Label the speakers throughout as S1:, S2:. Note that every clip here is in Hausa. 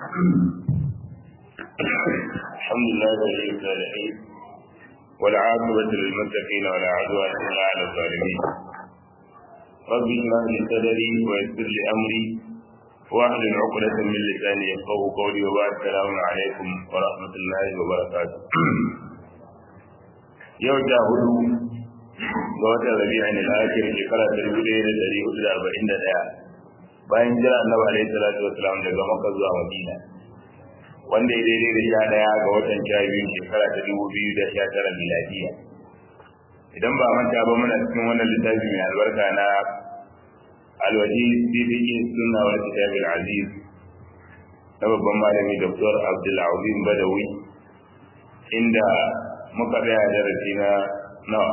S1: الحمد لله ولي الصالحين والعاقبة للمتقين ولا عدوان إلا على الظالمين رب اشرح لي صدري ويسر لي أمري واحلل عقدة من لساني يفقه قولي وبعد السلام عليكم ورحمة الله وبركاته yau ta hudu ga watan rabi'in al-akhir shekara ta dubu ɗaya da ɗari hudu da arba'in da ɗaya bayan jira annabi alaihi salatu wasalam daga makka zuwa madina wanda ya daidai da sha ɗaya ga watan sha biyu shekara ta dubu biyu da sha tara miladiya idan ba manta ba muna cikin wannan littafi mai albarka na alwaji bibiyin sunna wal kitab aziz na babban malami dr abdulazim badawi inda muka tsaya darasi na nawa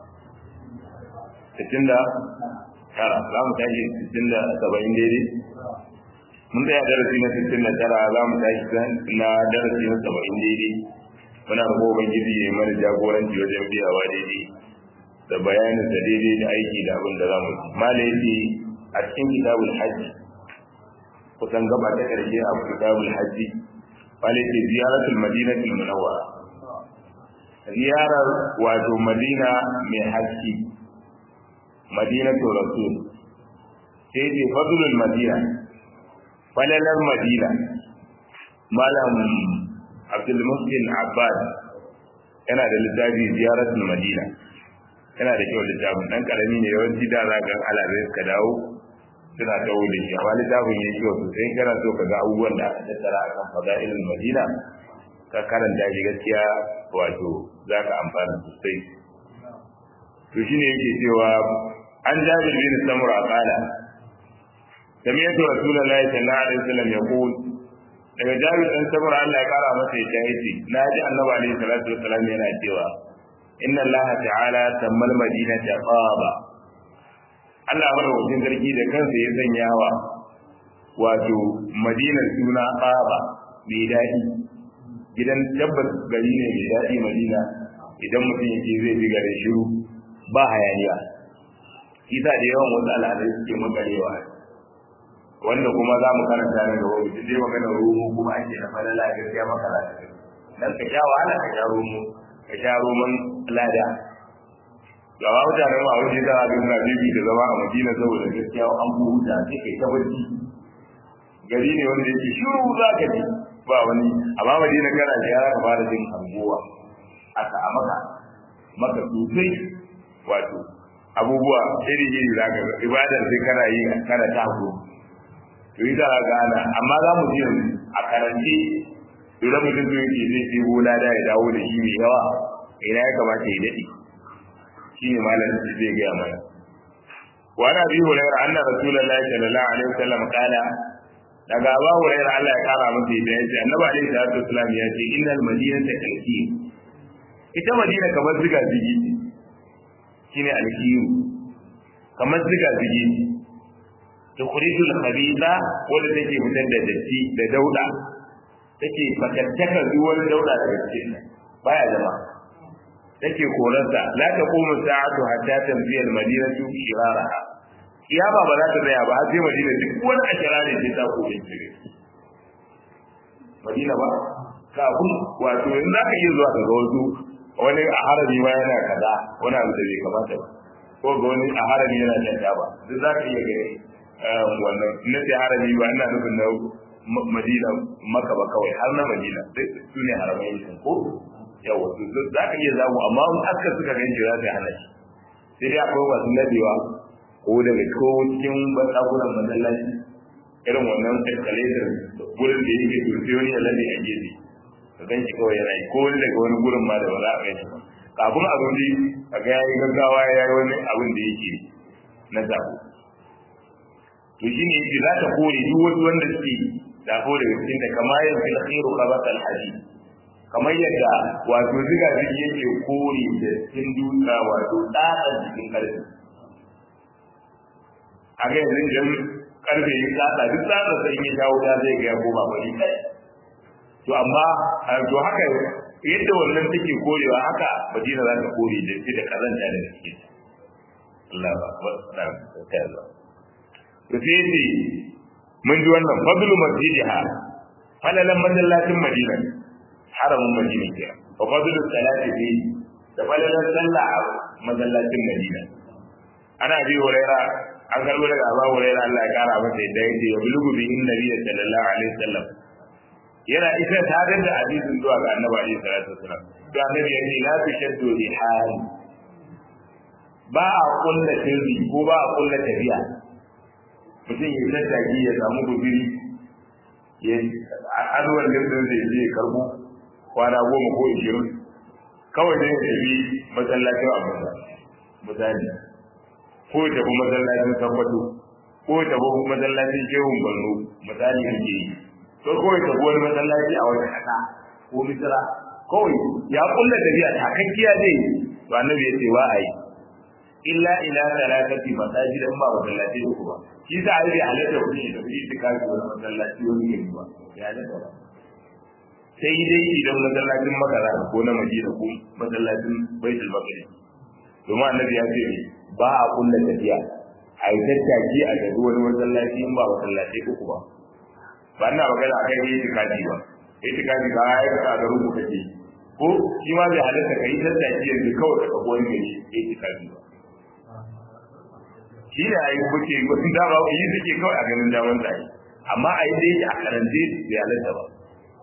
S1: sittin da tara za mu tashi sittin da saba'in daidai mun tsaya darasi na sittin da tara za mu tashi na darasi na saba'in daidai muna roƙo ubangiji ya yi mana jagoranci wajen biyawa daidai da bayanin da daidai da aiki da abin da za mu mala yace a cikin kitabul hajji kusan gaba ta ƙarshe a kitabul hajji mala yace ziyaratul madinatul munawwara ziyarar wato madina mai haske madinatu rasul sai ce fadlul madina falalar madina malam abdul muslim abbas yana da littafi ziyaratul madina yana da kyau littafin dan karami ne yawanci da za ga alabai ka dawo suna tawo da shi amma littafin ya kyau sosai kana so ka ga abubuwan da aka tattara akan fadailul madina ka karanta shi gaskiya wato za ka amfana sosai to shine yake cewa an jabir bin samura qala samiyatu rasulullahi sallallahu alaihi wasallam yaqul daga jabir dan samura Allah ya kara masa ya yace na ji annabi alaihi salatu wasallam yana cewa inna Allah ta'ala tammal madinata qaba Allah madaukakin sarki da kansa ya sanyawa wato madinar suna qaba mai daɗi gidan tabbas gari ne mai daɗi madina idan mutum yake zai ji garin shiru ba hayaniya isa da yawan wasu al'adai suke makarewa wanda kuma za mu karanta daga wani duk dai magana romo kuma ake na falala a gaskiya maka lada dan ka sha wahala ka sha romo ka sha roman lada gaba mutanen ma wani da abin na bibi da zama a madina saboda gaskiya an huta sai kai ta barci gari ne wanda yake shiru za ka ji ba wani amma madina kana da yara ka fara jin anguwa aka a maka maka sosai wato abubuwa iri iri za ka ibadar sai kana yi kana ta ku to yi za ga ana amma za mu ji a karance idan mutum zai ke zai ɗebo lada ya dawo da shi mai yawa ina ya kamata ya daɗe shi ne malam da zai gaya mana وعن ابي هريره ان رسول الله صلى الله عليه وسلم قال daga Abu Hurairah Allah ya kara masa yadda yace Annabi alaihi salatu wasallam ya ce innal madinata kalki ita Madina kamar ziga zigi shine alkiyu kamar ziga zigi tukhrijul khabitha wanda take fitar da datti da dauda take fatattaka duwar dauda daga cikin baya zama take korarsa la taqumu sa'atu hatta tanfiya al-madinatu shiraraha kiyama ba za ta tsaya ba har sai madina duk wani ashara ne sai ta koyi shige madina ba kafin wato yanzu za ka iya zuwa ka ga wasu wani a harami ma yana kaza wani abu da bai kamata ba ko ga wani a harami yana canta ba duk za ka iya gani wannan na sai harami ba ina nufin na madina maka ba kawai har na madina su ne haramai sun ko yawa za ka iya zamu amma aka suka ganci za su hana shi sai dai akwai masu nadewa ko daga ko cikin bandakunan masallaci irin wannan escalator gurin da yake turfe wani ya lalle a gefe ka gan shi kawai yana yi ko wani daga wani gurin ma da ba za a gan shi ba kafin a zoji a ga yayi gaggawa ya yi wani abin da yake na sabo to shi ne yake za ta kore duk wasu wanda suke sabo daga cikin da kama yin fil khairu qabatal hadid kamar yadda wato ziga zigi yake kore da cikin dutsa wato tsatsan cikin karfi a ga yanzu idan karfe ya tsada duk tsada sai ya dawo ta zai ga ya koma bari kai to amma to haka yadda wannan take korewa haka madina za ta kore da shi da kazanta da cikin Allah ba ba ta ta Allah to sai yace mun ji wannan fadlu masjidiha falalan masallacin madina haramin madina ke wa fadlus salati fi da falalan sallah a masallacin madina ana bi huraira an karbo daga Abu Hurairah Allah ya kara masa yadda yake ya bulugu bi inna nabiyyi sallallahu alaihi wasallam yana isa tare da hadisin zuwa ga Annabi alaihi salatu wasallam to Annabi ya ce la tushaddu rihal ba a kulla sirri ko ba a kulla tafiya mutum ya tattaki ya samu guziri ya alwar lindin zai je karbo kwana goma ko ishirin kawai ne ya tafi masallacin abuja misali ko ya tafi masallacin tabbato ko ya tafi masallacin shehun borno misali ake yi to ko ya tafi wani masallaci a wata kasa ko misira kawai ya kulla tafiya takakkiya zai to annabi ya ce ba a yi illa ila salatati masajid ba masallaci uku ba shi sa a yi halatta ku ne da kuɗi tuka ga wani masallaci wani ne ba ya halatta ba sai dai idan masallacin makara ko na madina ko masallacin baitul maqdis domin annabi ya ce ba a kulla tafiya a yi tattaki a gari wani masallaci in ba masallaci uku ba ba ina magana a kan yi tikaji ba yi tikaji ba ya yi ka garin ku kake ko shi ma bai halatta ka yi tattaki yanzu kawai ka kabo wani gari yi tikaji ba shi ne a yi kuke wasu dama yi suke kawai a ganin damar da yi amma a yi dai a karance bai halatta ba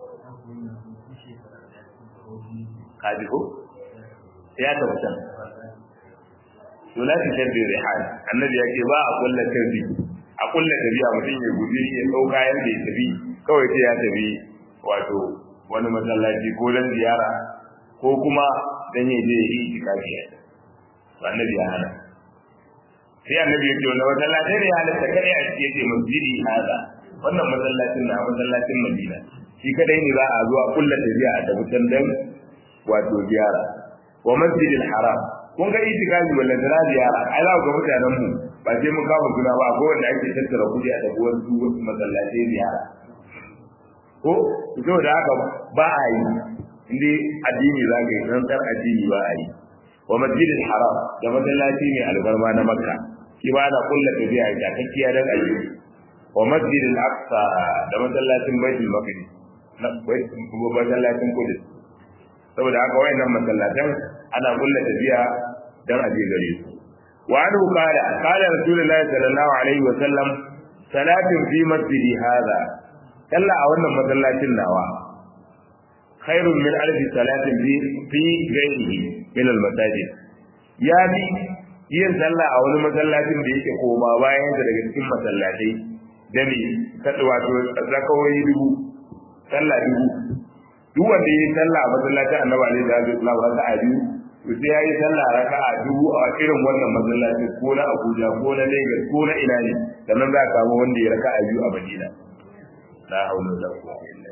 S1: kaji ko ya tabbata to la ta tabbi rihal annabi ya ce ba a kulla tabbi a kulla tabi a mutum ya guji ya dauka yanda ya tabi kawai sai ya tabi wato wani masallaci ko dan ziyara ko kuma dan ya je yi itikafi annabi ya hana sai annabi ya ce wannan masallaci ne ya halatta kadai a cikin ce masjidi hada wannan masallacin na masallacin Madina shi kadai ne za a zo a kulla tabi'a a tabutan dan wato ziyara wa masjidil haram kun ga itikafi wala da ziyara ai za ga mutanen mu ba sai mun kama suna ba ko wanda ake tattara kudi a tafi wasu wasu masallatai ziyara ko to da haka ba a yi inda addini za ka yi rantsar addini ba a yi wa masjidil haram da masallaci mai albarma na makka shi ba na kulla tafiya da kakkiya dan ayi wa masjidil aqsa da masallacin baitul maqdis na masallacin kudus saboda haka wayannan masallatan ana kulla tafiya dan aje gare su wa anhu qala qala rasulullahi sallallahu alaihi wa sallam salatin fi masjidi hadha kalla a wannan masallacin nawa khairun min alfi salatin fi fi ghairihi min al masajid ya bi yin sallah a wani masallacin da yake koma bayan da daga cikin masallatai da ne kada wato zakawoyi dubu sallah dubu duk wanda yi sallah a masallacin annabi alaihi salatu wasallam raka'a biyu to sai yayi sallah raka'a dubu a irin wannan masallaci ko na Abuja ko na Lagos ko na ina ne sannan za ka samu wanda ya raka'a biyu a Madina la haula wala quwwata illa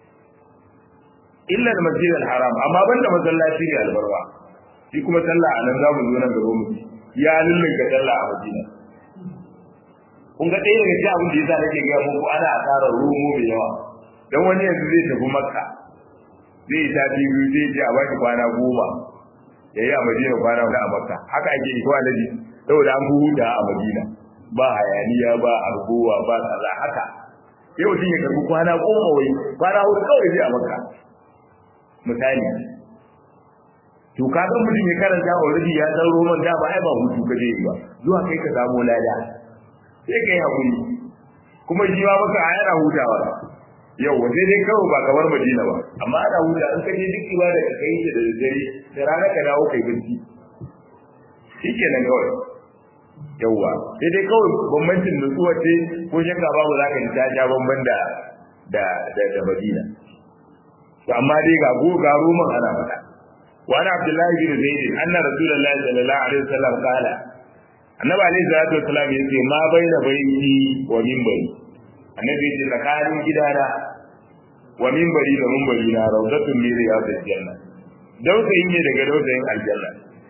S1: illa al-masjid al-haram amma banda masallaci ne albarwa shi kuma sallah a nan za mu zo nan gaba mu ya lullunka sallah a Madina kun ga ɗaya daga cikin abin da yasa nake ga muku ana asarar rumo mai yawa dan wani yanzu zai tafi makka zai yi sati biyu zai je a bashi kwana goma ya yi a madina kwana guda a makka haka ake yi kwana ji saboda an fi huta a madina ba hayaniya ba argowa ba kaza haka sai mutum ya karbi kwana goma wai kwana hudu kawai zai a makka misali to ka ga mutum ya karanta already ya san roman da ba ai ba hutu ka je ba zuwa kai ka samu lada sai kai hakuri kuma shi ma maka a yana hutawa yau waje dai kawai ba kamar Madina ba amma ana huta an kaje duk ibada ka kai da dare da rana ka dawo kai binci shikenan kawai yauwa sai dai kawai bambancin nutsuwa ce ko shakka babu za ka ji ta ja bamban da da da Madina to amma dai ga go ga roman ana faɗa wa ana Abdullahi bin Zaid anna Rasulullahi sallallahu alaihi wasallam kala annabi alaihi salatu wasallam yace ma baina baiti wa minbari annabi ce tsakanin gidana wa minbari da minbari na rawdatun min riyadil janna dausayi ne daga dausayin aljanna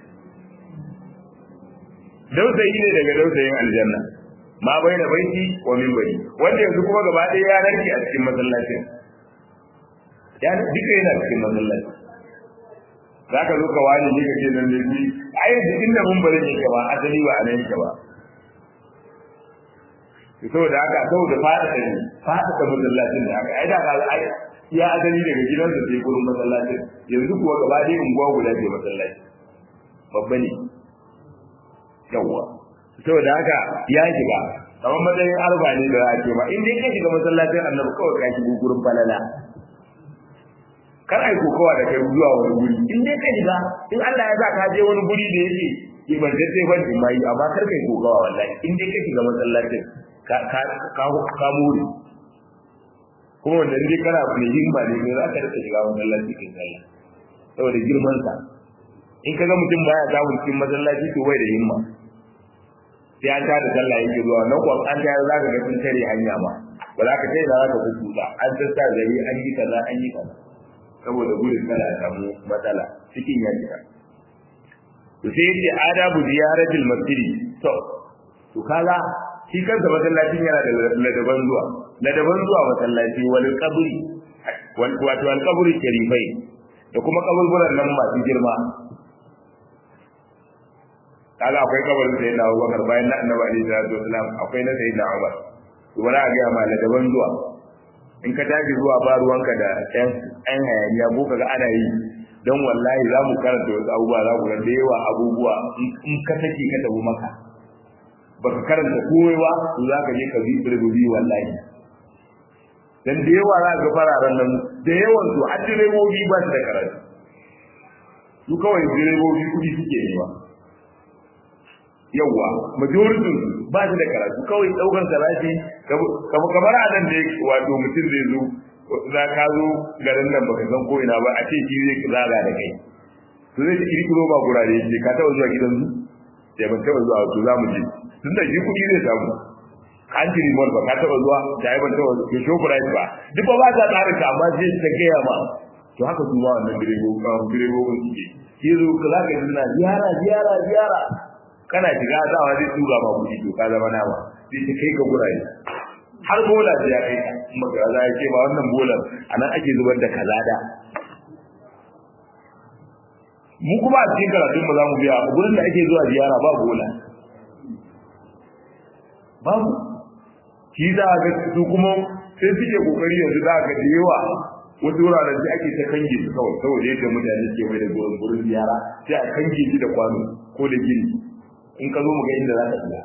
S1: dausayi ne daga dausayin aljanna ma bai da baiti wa minbari wanda yanzu kuma gaba ɗaya ya narke a cikin masallacin ya duka yana cikin masallacin za ka zo ka wani ne ka ce nan da shi a yanzu inda minbarin yake ba asali ba a nan yake ba saboda haka saboda fada da fada da masallacin da aka ai da ka ai ya adali daga gidan da sai gurin masallacin yanzu kuwa gaba dai unguwa guda ce masallaci babba ne yawa saboda haka ya shiga kamar matsayin arba ne da ake ba in dai ka shiga masallacin annabi kawai ka shigo gurin falala kar ai kokawa da kai zuwa wani guri in dai ka shiga in Allah ya sa ka je wani guri da yake ibantar sai ban jima'i amma kar kai kokawa wallahi in dai ka shiga masallacin ka ka ka more kuma wanda dai kana mai himma ne ne za ka rika shiga masallaci kai sallah saboda girman sa in ka ga mutum baya samun cikin masallaci to bai da himma sai an tada sallah yake zuwa nan kuwa an tayar za ka ga sun tare hanya ma ba za ka sai da za ka kuka an tsasta gari an yi kaza an yi kaza saboda gudun kada a samu matsala cikin ya jira to sai yace adabu ziyaratil masjidi to to kaga shi kansa masallacin yana da ladaban zuwa ladaban zuwa masallaci wal qabri wato al qabri sharifai da kuma kaburburan nan masu girma kaga akwai kabarin sai na Abubakar bayan na Annabi Ali sallallahu alaihi wasallam akwai na Sayyidina Umar to wala ga ma ladaban zuwa in ka tashi zuwa ba ruwanka da ɗan ɗan hayaniya ko kaga ana yi don wallahi za mu karanta wasu abubuwa za ku ga da yawa abubuwa in ka sake ka tabu maka baka karanta komai ba to za ka je ka bi rububi wallahi dan da yawa za ka fararen nan da yawan su har direbobi ba su da karatu su kawai direbobi kuɗi suke nema yawa majority ba su da karatu kawai daukan salati kamar kamar a nan da wato mutum zai zo za ka zo garin nan baka san ko ina ba a ce shi zai zaga da kai to zai ci kirkiro ba gurare ce ka taba zuwa gidan su sai ban taba zuwa to za mu je tun da shi kuɗi zai samu an ci rimol ba ka taba zuwa da ai ban taba to show price ba duk ba ba ta tsara ka amma sai ta gaya ma to haka su ma wannan direbo direbobin suke shi zo ka za ka yi ziyara ziyara ziyara kana shiga dawa zai tura ma kuɗi to ka zama nama sai ta kai ka gurare har bola sai ya kai kuma ga za ya ce ba wannan bolar anan ake zubar da kalada mu kuma a cikin karatun mu za mu biya gurin da ake zuwa ziyara ba bola babu shi za ga su kuma sai suke kokari yanzu za ga da yawa wasu wuraren da ake ta kange su kawai saboda yadda mutane ke mai da gurin ziyara sai a kange shi da kwano ko da gini in ka zo mu ga inda za ka shiga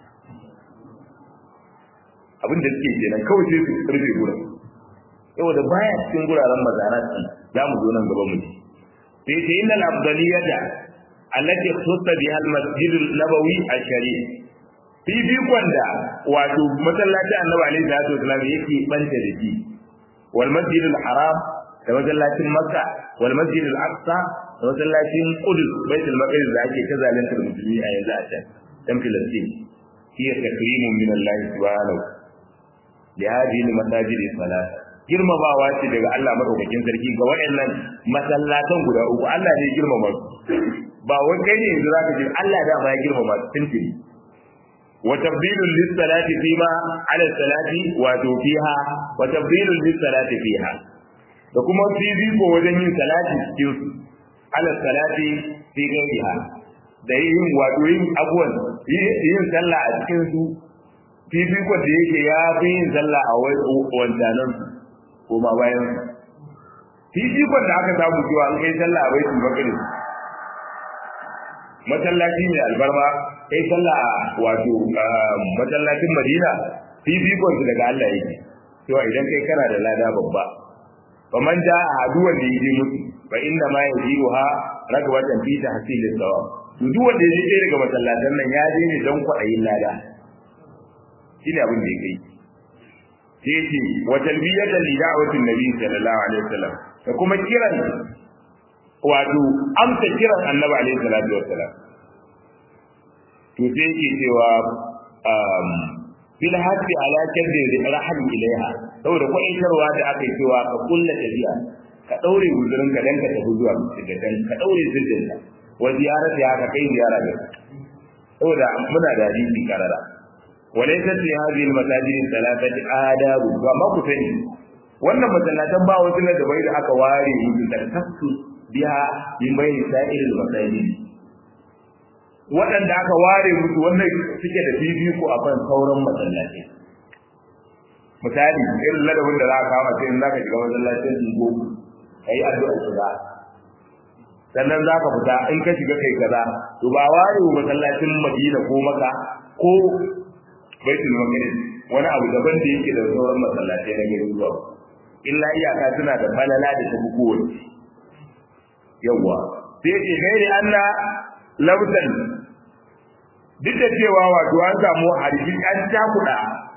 S1: abin da suke kenan kawai sai su rufe gurin saboda baya cikin guraren mazarati za mu zo nan gaba mu sai ce inna al-afdaliyata allati khussa biha al-masjid an-nabawi al-sharif fi bi kwanda wato masallacin annabi alaihi salatu wasallam yake banta da shi wal masjid al-haram da masallacin makka wal masjid al-aqsa da masallacin qudus baitul maqdis da ake ta zalunta musulmi a yanzu a can dan filistin hiya takrimun min Allah subhanahu li hadhihi al-masajid salat girmamawa ce daga Allah madaukakin sarki ga waɗannan masallatan guda uku Allah ne girmama su ba wai kai ne yanzu zaka ji Allah da ba ya girmama su tuntuni wa tabdilul lis salati fima ala salati wa fiha wa tabdilul lis salati fiha da kuma fifiko wajen yin salati cikin su ala salati fi gairiha da yin wato yin abuwan yin sallah a cikin su fifiko da yake ya fi yin sallah a wancanan su ko ma bayan fifikon da aka samu cewa an kai sallah a baitul maqdis masallaci ne albarma kai sallah a wato masallacin madina fifikon su daga Allah yake cewa idan kai kana da lada babba faman ja a haduwan da yake musu fa inna ma yajiruha ragwatan fi tahsil sawab to duk wanda ya je daga masallatan nan ya je ne don kwaɗayin lada shine abin da yake sai ce wa talbiyatan li da'watin nabi sallallahu alaihi wasallam da kuma kiran wato amsa kiran annabi alaihi salatu wasallam to sai yake cewa um bil haddi ala kadri rahab ilaiha saboda kwaitarwa da aka yi cewa ka kulla tafiya ka daure guzurin ka dan ka tafi zuwa dan ka daure ziddin ka wa ziyarati haka kai ziyara da saboda muna da hadisi karara وليست في هذه المساجد ثلاثة آداب وما كفني wannan masallatan ba wasu na dabai da aka ware musu da kasu biya min bai sa'ir al-masajid waɗanda aka ware musu wannan suke da fifiko a kan sauran masallatai misali irin ladabin da za ka kawo sai in za ka shiga masallacin ungo ka yi addu'a shiga sannan za ka fita in ka shiga kai kaza to ba ware masallacin madina ko maka ko baitul maqdis wani abu daban da yake da sauran masallatai na gari zuwa illa iyaka suna da falala da tafi kowace yawwa sai ce gairi anna lautan duk da cewa wato an samu harbi an cakuɗa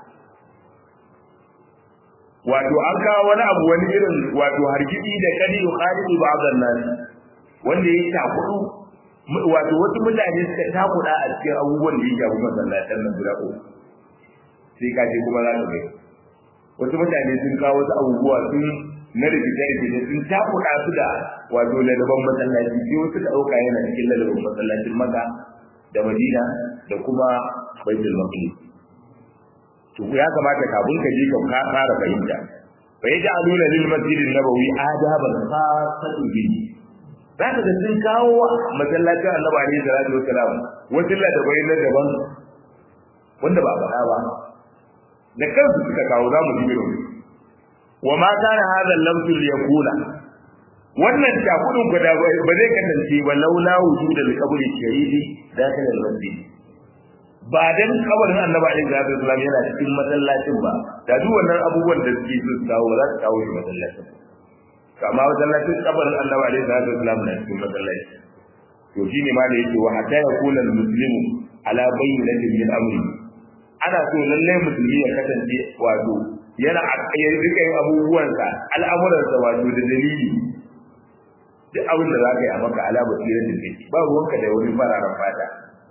S1: wato an kawo wani abu wani irin wato hargitsi da kadi yukhalidu ba'dhan nas wanda ya takudu wato wasu mutane suka takuda a cikin abubuwan da ya shafi masallatan nan guda uku sai ka ce kuma za ka ga wasu mutane sun kawo wasu abubuwa sun na rikice-rikice sun takuda su da wato ladaban masallaci sai wasu da ɗauka yana cikin ladaban masallacin maka da madina da kuma baitul maqdis to ya kamata kafin ka je ka fara fahimta fa yaj'aluna lil masjidin nabawi adaban khasatan bihi za ka ga sun kawo masallacin annabi alaihi salatu wasalam wasu ladabai na daban wanda ba faɗa ba da kansu suka kawo za mu ji irin wa ma kana hadha al-lamsu liyakuna wannan takudin guda ba zai kasance ba laula wujuda al-qabri shahidi dakhil al-masjid ba dan kabarin annabi alaihi salatu wasalam yana cikin masallacin ba da duk wannan abubuwan da suke so su kawo ba za su kawo shi masallacin kama masallacin kabarin annabi alaihi salatu wasalam na cikin masallaci to shine ma da yake wa hatta yakuna al-muslimu ala bayyinatin min amri ana so lallai musulmi ya kasance wato yana ya rika yin abubuwansa al'amuransa wato da dalili duk abin da za ka yi a maka ala basiratin kai ba ruwanka da wani fararen fata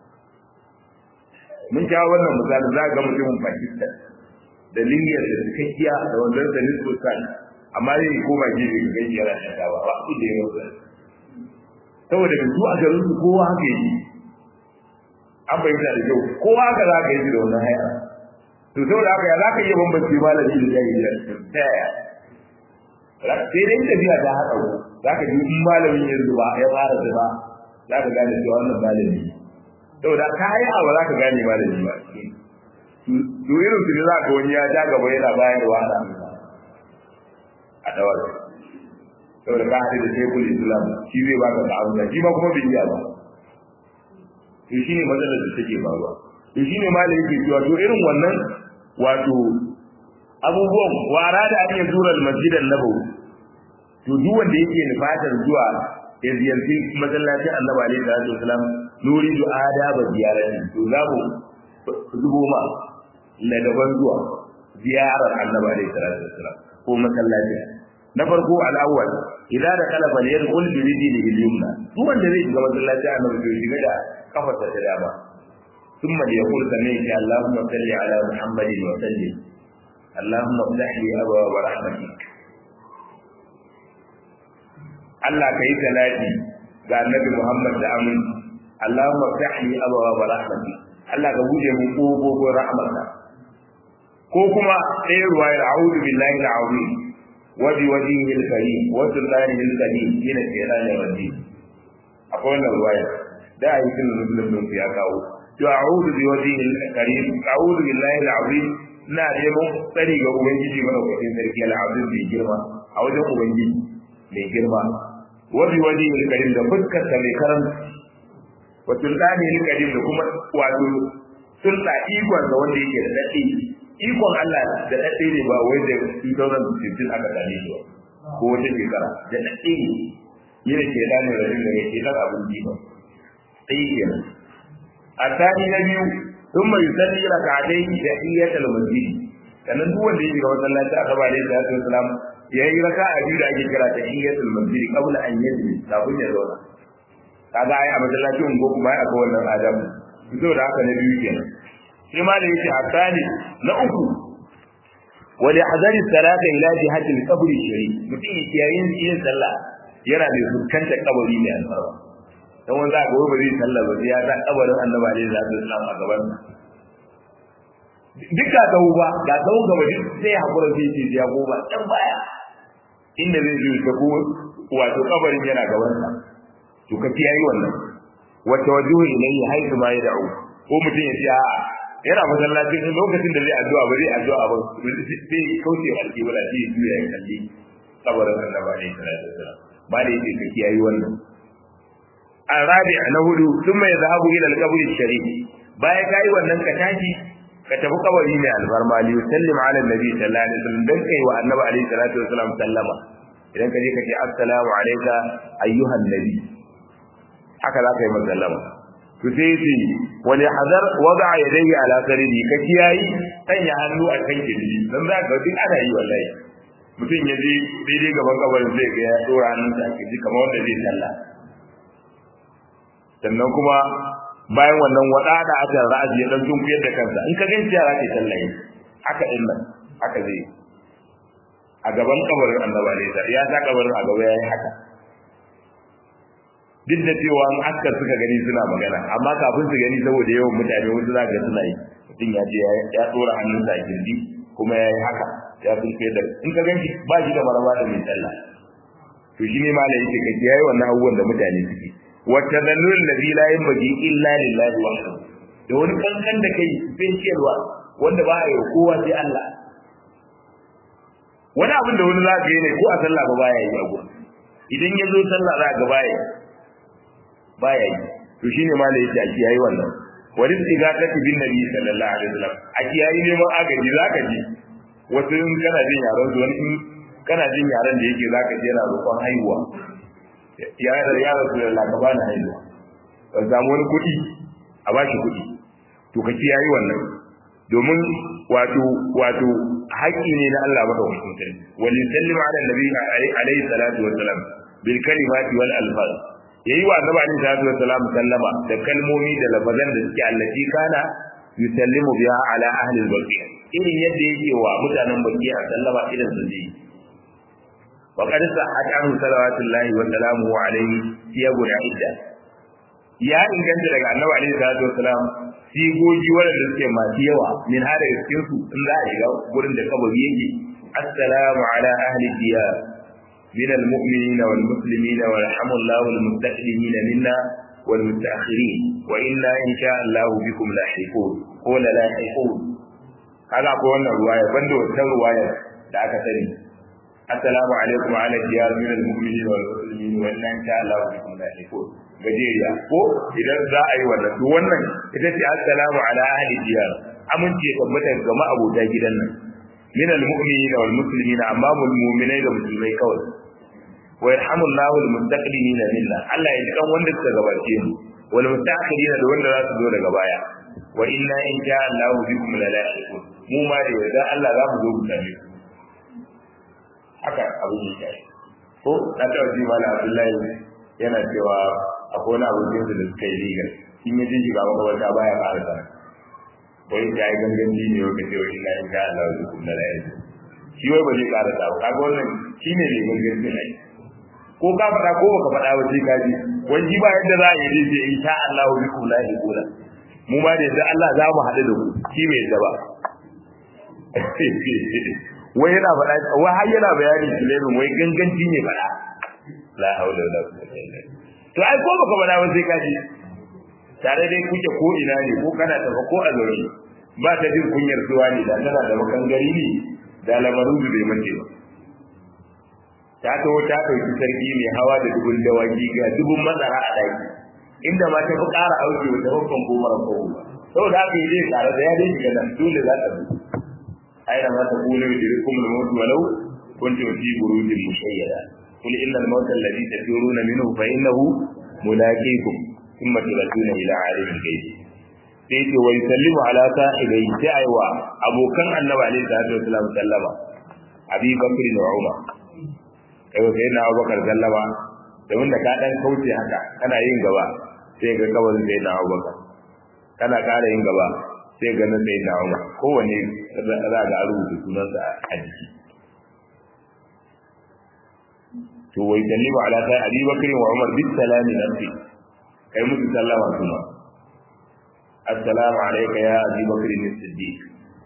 S1: mun kawo wannan misali za ga mutumin Pakistan da lingiyar da cikakkiya da wanzar da nisbukan amma zai koma gefe ga gaji yana shakawa ba su da yawa saboda da su a garin su kowa haka yi an bayyana da kyau kowa haka za ka yi da wannan haya to saboda haka ya za ka iya bambance malami da jahili a cikin ta yaya sai dai tafiya ta haɗa ku za ka ji in malamin ya zuba ya fara zuba za ka gane cewa wannan malami saboda ka yi abu za ka gane malami ba to irin su ne za ka wani ya ja gaba yana bayan da wahala a dawar saboda ka haɗu da shekul islam shi zai baka da abu shi ma kuma bai iya ba to shi ne matsalar da take faruwa to shi ne malami yake cewa to irin wannan wato abubuwan wara da ake zura masjidan nabawi to duk wanda yake nufatar zuwa ya ziyarci masallacin annabi alaihi salatu wasalam nuri du adaba ziyarati to za mu zubo ma ladaban zuwa ziyarar annabi alaihi salatu wasalam ko masallacin na farko al-awwal idza da kala fal yadkhul bi rijlihi al-yumna duk wanda zai shiga masallacin annabi to shiga da kafarsa ta dama ثم ليقول سمعت اللهم صل على محمد وسلم اللهم افتح لي ابواب رحمتك Allah ka yi salati ga annabi Muhammad da amin Allahumma ftah li abwaab rahmati Allah ka bude mu kofofin rahmatka ko kuma ɗaya ruwayar a'udhu billahi al-azim wa bi wajhihi al-karim wa sunnatihi al-karim ila shaytan ar-rajim akwai wannan ruwaya da ayi kin muslim din ya kawo to a'udhu bi wajhihi al-karim a'udhu billahi al-azim ina neman tsari ga ubangiji mana kwatin sarki al-azim mai girma a wajen ubangiji mai girma wabi waje ne karim da fuskar ta mai karan wa sultani ne karim da kuma wato sulta ikon da wanda yake da dade ikon Allah da dade ne ba wai da 2015 aka dane shi ko wata shekara da dade ne yana ke dane da rin da yake da abun jiba sai kenan a tani na biyu ثم يصلي ركعتين تحية المسجد sannan duk wanda ya shiga masallaci aka ba da salatu wasalam ya yi raka a biyu da ake kira ta hiyatul masjid qabla an yajlis kafin ya zauna kaga ai a masallacin ungo kuma ai akwai wannan adabu fito da haka na biyu kenan sai ma da yake asali na uku wa li hadari salata ila jihati al-qabr shari mutum yake yayin yin sallah yana da fuskantar kabari ne alfarma dan wanda ga ba zai sallah ba sai ya sa kabarin annabi alaihi salatu wasallam a gaban duk ga gawo ba ga gawo gaba duk sai hakura sai ce ya goma can baya inda zai zo ta ko wato kabarin yana gaban sa to ka kiyaye wannan wa tawajjuhu ilayhi haythu ma yad'u ko mutum ya ce a yana masallacin lokacin da zai addu'a ba zai addu'a ba sai kauce wa alƙibla sai ya juya ya kalli kabarin annabi alaihi salatu wasalam ba da yake ka kiyayi wannan arabi na hudu sun mai zahabu ila alqabri sharif baya kai wannan ka tashi ka tafi kabari mai alfarma li yusallim ala annabi sallallahu alaihi wasallam dan kai wa annabi alaihi salatu wasalam sallama idan ka je ka ce assalamu alayka ayyuhan nabi haka za ka yi sallama to sai yace wani hazar wada yadayhi ala sariri ka kiyayi sanya hannu a kan kirji dan za ka duk ana yi wallahi mutum ya je daidai gaban kabarin zai ga ya dora hannunsa a kirji kamar wanda zai sallah sannan kuma bayan wannan wada da aka ra'aji ya dan tunkuyar da kansa in ka ganci yara ke sallah haka din nan haka zai a gaban kabarin annabi alaihi ya sa kabarin a gaba yayi haka duk da cewa an askar suka gani suna magana amma kafin su gani saboda yawan mutane wasu za ga suna yi mutum ya ce ya tsora hannunsa a kirji kuma ya yi haka ya sun kai da in ka ganci ba shi da maraba da mai sallah to shi ne ma da yake kake yayi wannan abubuwan da mutane suke wa tadallul ladhi la yanbaghi illa lillahi wahdahu da wani kankan da kai specialwa wanda ba a yi kowa sai Allah wani abin da wani za ka yi ne ko a sallah ba baya yi a gurin idan ya zo sallah za ga baya baya yi to shine ma da yake a kiyaye wannan wani tsiga ta bin nabi sallallahu alaihi wasallam a kiyaye neman agaji zaka ji wasu in kana jin yaran su wani in kana jin yaran da yake zaka ji yana roƙon haihuwa ya ya rasulullah ka bani haihuwa ka samu wani kuɗi a bashi kuɗi to ka kiyaye wannan domin wato wato haƙƙi ne na Allah maka hukuncin wal yusallimu ala nabi alaihi salatu wassalam bil kalimati wal alfaz yayi wa annabi alaihi salatu wassalam sallama da kalmomi da lafazan da suke allati kana yusallimu biha ala ahli al-baqi irin yadda yake wa mutanen baqi a sallama irin su ne wa qad sahhat anhu salawatullahi wa salamuhu alaihi ya guda idda ya inganta daga annabi alaihi salatu wassalam sigogi waɗanda suke masu yawa min hada cikin su in za a shiga gurin da kabari yake assalamu ala ahli diyar من المؤمنين والمسلمين ويرحم الله المستقدمين منا والمتأخرين وإنا إن شاء الله بكم لاحقون قول لاحقون هذا أقول الرواية بندو الرواية دعك سري السلام عليكم على الديار من المؤمنين والمسلمين وإنا إن شاء الله بكم لاحقون gajeriya ko idan za a yi wannan to wannan ita ce assalamu ala ahli diyar amince tabbata ga ma'abota gidan nan min al-mu'minina wal muslimina amma mu'minai da musulmai kawai wa yarhamullahu al-mustaqdimin minna Allah ya jikan wanda suka gabace mu wal mutaakhirin da wanda za su zo daga baya wa inna in sha Allah bikum la lahiqun mu ma da yarda Allah za mu zo mu same ku haka abu ne kai ko na ta ji mala Abdullahi yana cewa akwai wani abokin da suka yi rigar in ya ji shiga makabarta baya fara sana wai ya yi ganganci ne wanda ce wa inna in sha Allah bikum la lahiqun shi wai ba zai ƙara sa ba kaga wannan shine ne ganganci ne ko ka faɗa ko baka faɗa ba sai ka ji wani ba yadda za a yi dai in sha Allah bi kum la yaqula mu ma da yadda Allah za mu haɗu da ku shi bai yadda ba wai yana faɗa wai har yana bayani Sulaiman wai ganganci ne faɗa la haula wala quwwata illa billah to ai ko baka faɗa ba sai ka ji tare dai kuke ko ina ne ko kana tafa ko a zaune ba ta jin kunyar zuwa ne da tana da makangari ne da lamarin da bai mace ba ta taho ta ɗauki sarki mai hawa da dubun dawaki ga dubun matsara a ɗaki inda ma ta fi ƙara auki wata hukun ko mara ko saboda haka yi zai ƙara da ya dai shiga nan dole za ta bi aina ma ta kula da dirikum da mutu walau kuntum fi burujin mushayyada qul inna al-mawta alladhi tafiruna minhu fa innahu mulaqikum thumma turaduna ila alimil ghaib sai ce wa yusallimu ala sahibai sai aiwa abokan annabi alaihi salatu wasallam sallama abi bakr da umar kai sai na Abubakar sallama da wanda ka dan kauce haka kana yin gaba sai ga kawai sai na Abubakar kana ƙara yin gaba sai ga nan sai na Umar kowanne za ga rubuta sunansa a jiki to wai sallimu ala sai Abi Bakr wa Umar bis salami nafsi kai musu sallama kuma assalamu alayka ya Abi Bakr as-Siddiq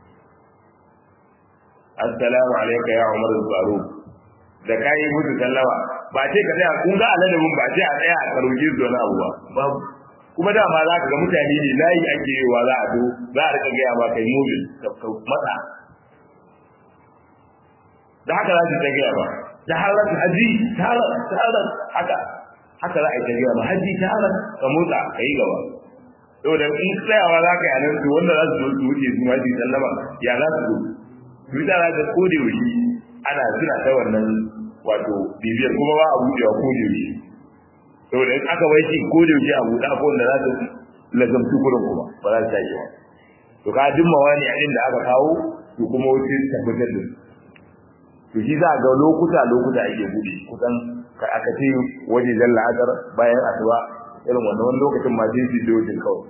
S1: assalamu alayka ya Umar al-Faruq da kayi musu sallama ba ce ka tsaya kun ga aladabin ba ce a tsaya a karoji su wani abu ba babu kuma dama za ka ga mutane ne layi ake yiwa za a zo za a rika gaya ma kai mobil ka matsa da haka za su ta gaya ba ta halar haji ta halar ta halar haka haka za a yi ta gaya ba haji ta halar ka motsa ka yi gaba saboda in tsayawa za ka yi anan su wanda za su zo su wuce su ma su sallama ya za su zo su ta za ka kode wuce ana suna ta wannan wato bibiyar kuma ba a buɗewa kode wuce saboda in aka bai shi kode wuce a buɗe akwai wanda za su lazamtu kurin kuma ba za su tashi ba to ka dimmawa ne a inda aka kawo to kuma wuce tabbatar da su to shi za ga lokuta lokuta ake buɗe kusan ka aka ce waje jalla azar bayan asuba irin wannan wani lokacin ma sai su dojin kawai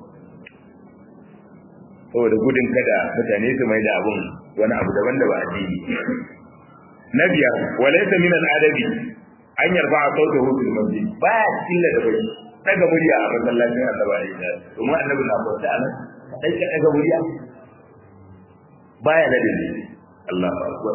S1: saboda gudun kada mutane su mai da abun wani abu daban da ba addini na biyar walaysa min al-adabi an yarfa a sautin hukun masjid baya cikin da bai daga murya a masallacin annabi alaihi salam domin annabi na bauta anan sai ka daga murya baya da dalili Allahu akbar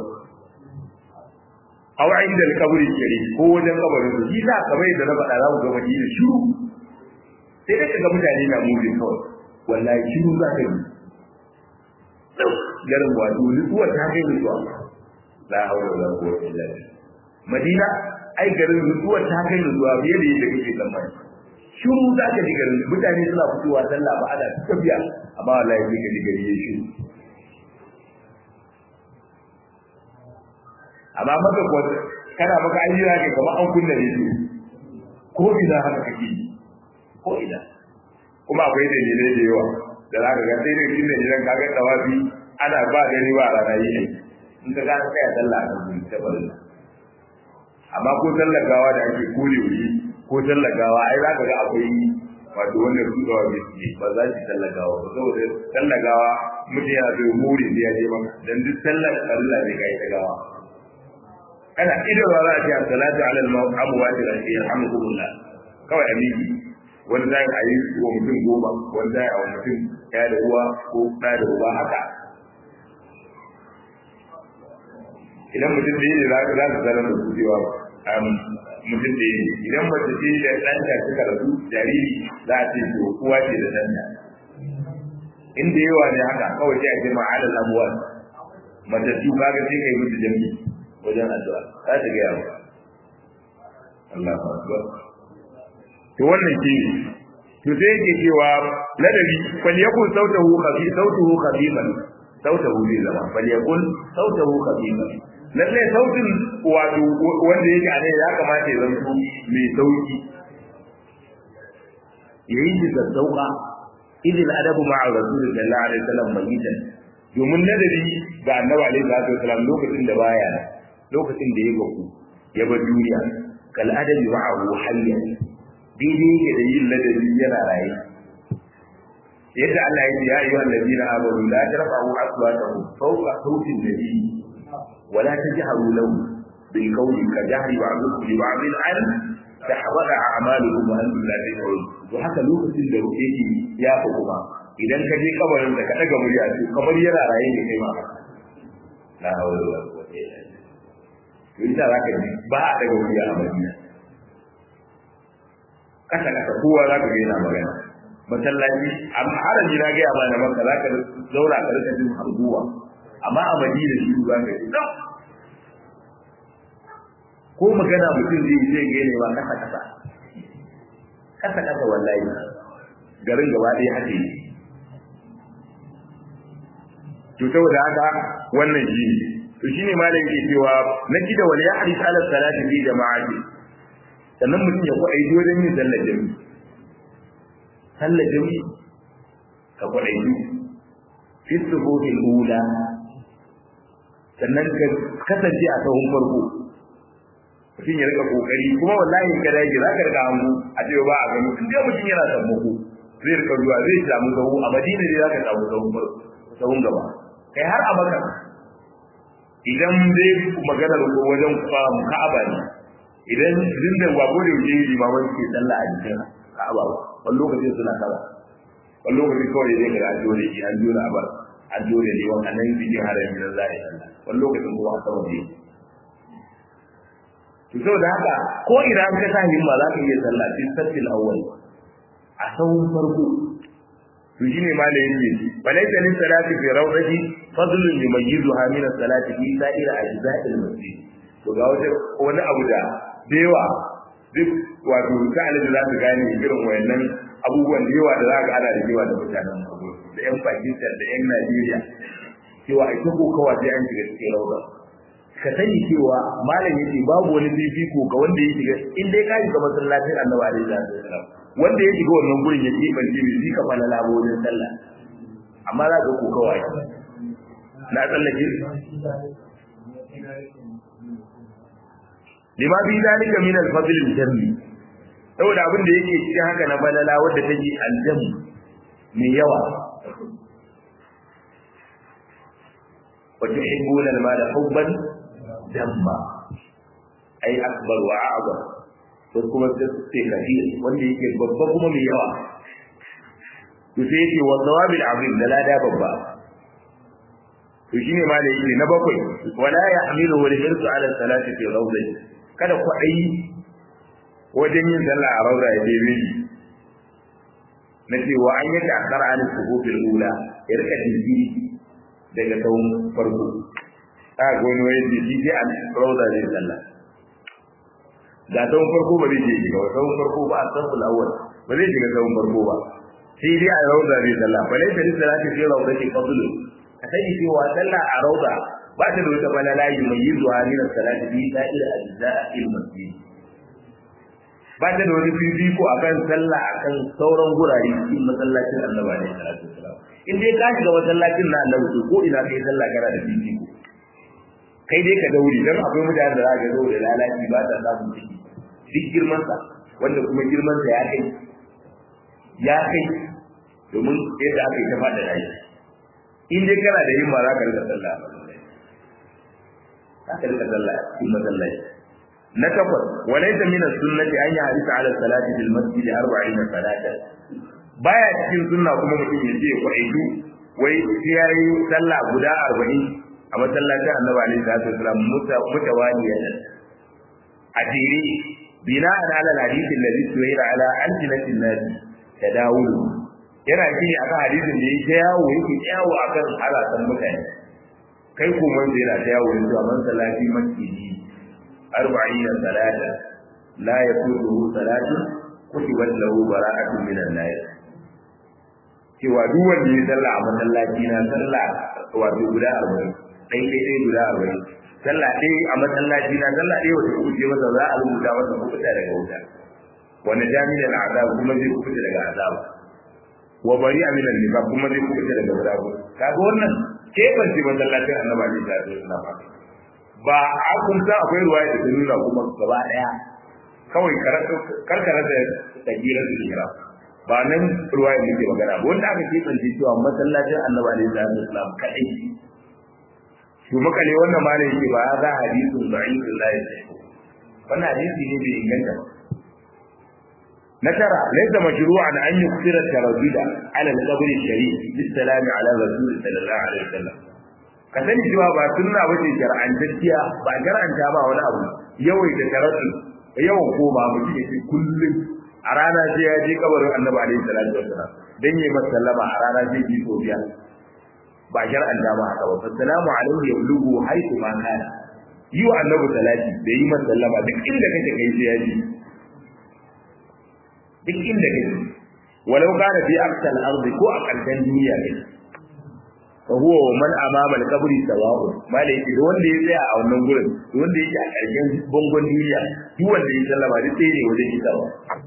S1: aw inda al-qabri sharif ko wajen kabarin su shi da kamar yadda na faɗa za ku ga madina shiru sai dai kaga mutane na mubi kawai wallahi shiru za ka yi garin wato nutsuwar ta kai nutsuwa la haula wala quwwata illa billah madina ai garin nutsuwar ta kai nutsuwa fiye da yadda kake tsammani shiru za ka ji garin mutane suna fitowa sallah ba ana tafiya amma wallahi sai ka ji gari ya shiru amma maka ko kana maka ayyuka kai kamar an kunna ne ko ina haka kake ko ina kuma akwai dalilai da yawa da za ka ga sai dai kin dalilan ka ga tawafi ana ba gani ba rana yi ne in ka ga sai sallah ka mun ta barin amma ko sallar gawa da ake kore wuri ko sallar gawa ai za ka ga akwai wato wannan su gawa bai su ba za su sallar gawa ba saboda sallar gawa mutum yana so muri da ya je maka dan duk sallar Allah ne kai ta gawa ana idan ba za a ce salatu ala al-amwat al-ahya yarhamukumullah kawai amiki wani zai a yi wa mutum goma wani zai a wa mutum ya da uwa ko ɗa da uba haka idan mutum da ne za su zara da su cewa mutum da ne idan mace ce da ɗanta suka rasu jariri za a ce to uwa ce da ɗanta inda yawa ne haka kawai sai a ce ma'alar abuwa matattu kaga sai kai musu jami'i wajen addu'a za ta gaya ba Allah akbar to wannan shi to sai yake cewa ladabi fal yakun sautahu khafi sautuhu khafifan sautahu zai zama fal yakun sautahu khafifan lalle sautin wato wanda yake a ne ya kamata ya zanto mai sauki yayi shi da sauka idil adabu ma'a rasulullahi sallallahu alaihi wasallam mayitan domin ladabi ga annabi alaihi salatu wasallam lokacin da baya lokacin da ya gaku ya bar duniya kal adabi ma'ahu hayyan daidai yake da yin ladabi yana raye yadda Allah ya ce ya ayyuhal ladina amanu la tarfa'u aswatakum fawqa sawti an-nabi wa la tajharu lahu bil qawli ka jahri ba'dukum li ba'din an tahbata a'malukum wa antum la tash'urun to haka lokacin da yake ya fa kuma idan ka je kabarin da ka daga murya to kamar yana raye ne kai ma la hawla wala quwwata illa billah to ita zaka ji ba a daga murya a Madina kasa kasa kowa za ka yana magana masallaci amma harami na gaya ma na maka za ka zaura ka rika jin harguwa amma a madina shi za ka ji ko magana mutum zai yi zai gane ba kasa kasa kasa kasa wallahi garin gaba ɗaya haka yi to saboda haka wannan shi ne to shine malam ke cewa na kida wal yahris ala salati fi jama'ati sannan mutum ya kwaɗai wajen yin sallar jami sallar jami ka kwaɗai yi fi subuhin ula sannan ka kasance a sahun farko mutum ya rika kokari kuma wallahi ka dage za ka rika hangu a ce ba a gani in dai mutum yana sammako zai rika zuwa zai samu sahu a madina ne za ka samu sahun farko sahun gaba kai har a maka idan dai maganar wajen ka'aba ne idan din da ba gode wuce yi ma wani ke sallah a jikin Ka'aba ba wani lokacin suna kaza wani lokacin kawai zai ga an dole shi an dole abar an dole ne wannan nan cikin harami na zai sallah wani lokacin kuma a sama ne to saboda haka ko idan ka sa himma za ka iya sallah cikin sabbil awwal a a sahun farko to shine ma da yake balaysa lin salati fi rawdati fadlun yumayyizuha min as-salati fi sa'ir ajza'il masjid to ga wata wani abu da dewa duk wato sa'ala da za su gane irin wayannan abubuwan da yawa da za ka ana da yawa da mutanen da yan Pakistan da yan Najeriya cewa ai ko kawai sai an shiga cikin rawda ka sani cewa malam yace babu wani fifiko ga wanda ya shiga in dai ka shiga masallacin Annabi alaihi wasallam wanda ya shiga wannan gurin ya ce ban jibi zika fala laborin sallah amma za ka ko kawai na tsallake lima bi dalika min al-fadl al-jammi saboda abin da yake cikin haka na balala wanda take al-jam mai yawa wa tuhibbuna al-mala hubban jamma ai akbar wa a'zam ko kuma sai kafir wanda yake babba kuma mai yawa to sai yake wa thawabil azim da lada babba to shine ma da yake na bakwai wala yahmilu wal hirsu ala salati fi rawdati kada ku ai wajen yin sallah a rawda ya je miji na cewa an yi takar an suhufil ula ya rika jinkiri daga tsawon farko a ga wani wani jiki sai an rawda zai sallah ga tsawon farko ba zai je shiga ba tsawon farko ba a tsawon awwal ba zai shiga tsawon farko ba sai dai a rawda zai sallah fa laysa lis salati fi rawdati fadlun ka sani cewa sallah a rawda ba ta da wata balala yi mai yizu a minar salati bi sa'ir ajza'il masjid ba ta da wani fifiko akan sallah akan sauran gurare cikin masallacin annabi alaihi salatu wasalam in dai ka shiga masallacin na annabi to ko ina kai sallah kana da fifiko kai dai ka dauri dan akwai mutane da za ka daure lalaci ba ta samun ciki duk girman sa wanda kuma girman sa ya kai ya kai domin yadda aka yi ta fada rayu in dai kana da himma za ka rika sallah za ka rika sallah cikin masallaci na takwas walaysa min as-sunnati an yahrisa ala salati fil masjid 40 salata baya cikin sunna kuma mutum ya ce ku aidu wai sai yayi sallah guda 40 a masallacin Annabi alaihi salatu wasallam mutawaliyan a jere bina'an ala al-hadith alladhi suwira ala alsinati an-nas tadawulu yana shine akan hadisin da yake yawo yake yawo akan halasan mutane kai ko man zai na yawo yanzu a man salati masjidi arba'ina salata la yakutu salatu kutibat lahu bara'atun minan nar cewa duk wanda ya salla a masallaci na salla wato guda 40 dai dai dai guda 40 salla dai a masallaci na salla dai wata kuje masa za a rubuta masa kuɓuta daga wuta wanda jami'in azab kuma zai kuɓuta daga azab wa bari aminan ne ba kuma zai kuɓuta daga azab kaga wannan kebance masallacin annabi ne da sunna ba ba a kun san akwai ruwaya da nuna kuma gaba daya kawai karkara da tagirar da kira ba nan ruwaya ne ke magana ba wanda aka kebance cewa masallacin annabi alaihi salatu wasallam kadai to makale wannan malai yake ba za hadisin da'if la yasih wannan hadisi ne bai inganta ba na tara laysa mashru'an an yuksira taradduda ala al-qabr al-sharif bis-salam ala rasul sallallahu alaihi wasallam ka sani cewa ba sunna bace shar'antacciya ba garanta ba wani abu yawai da taraddu yawan koma mutum yake kullum a rana sai ya je kabarin annabi alaihi salatu wasallam dan yi masa sallama a rana sai ji so biya ba shar'anta ba haka ba assalamu alaihi ya bulugu haitu ma kana yi wa annabi salati da yi masa sallama duk inda kake kai sai ya ji duk inda kake walau kana fi aqsal ardi ko a ƙarshen duniya ne fa huwa wa man amama al-qabri sawa'un malai yake da wanda ya tsaya a wannan gurin da wanda yake a ƙarshen bangon duniya duk wanda ya sallama duk sai ne wajen isawa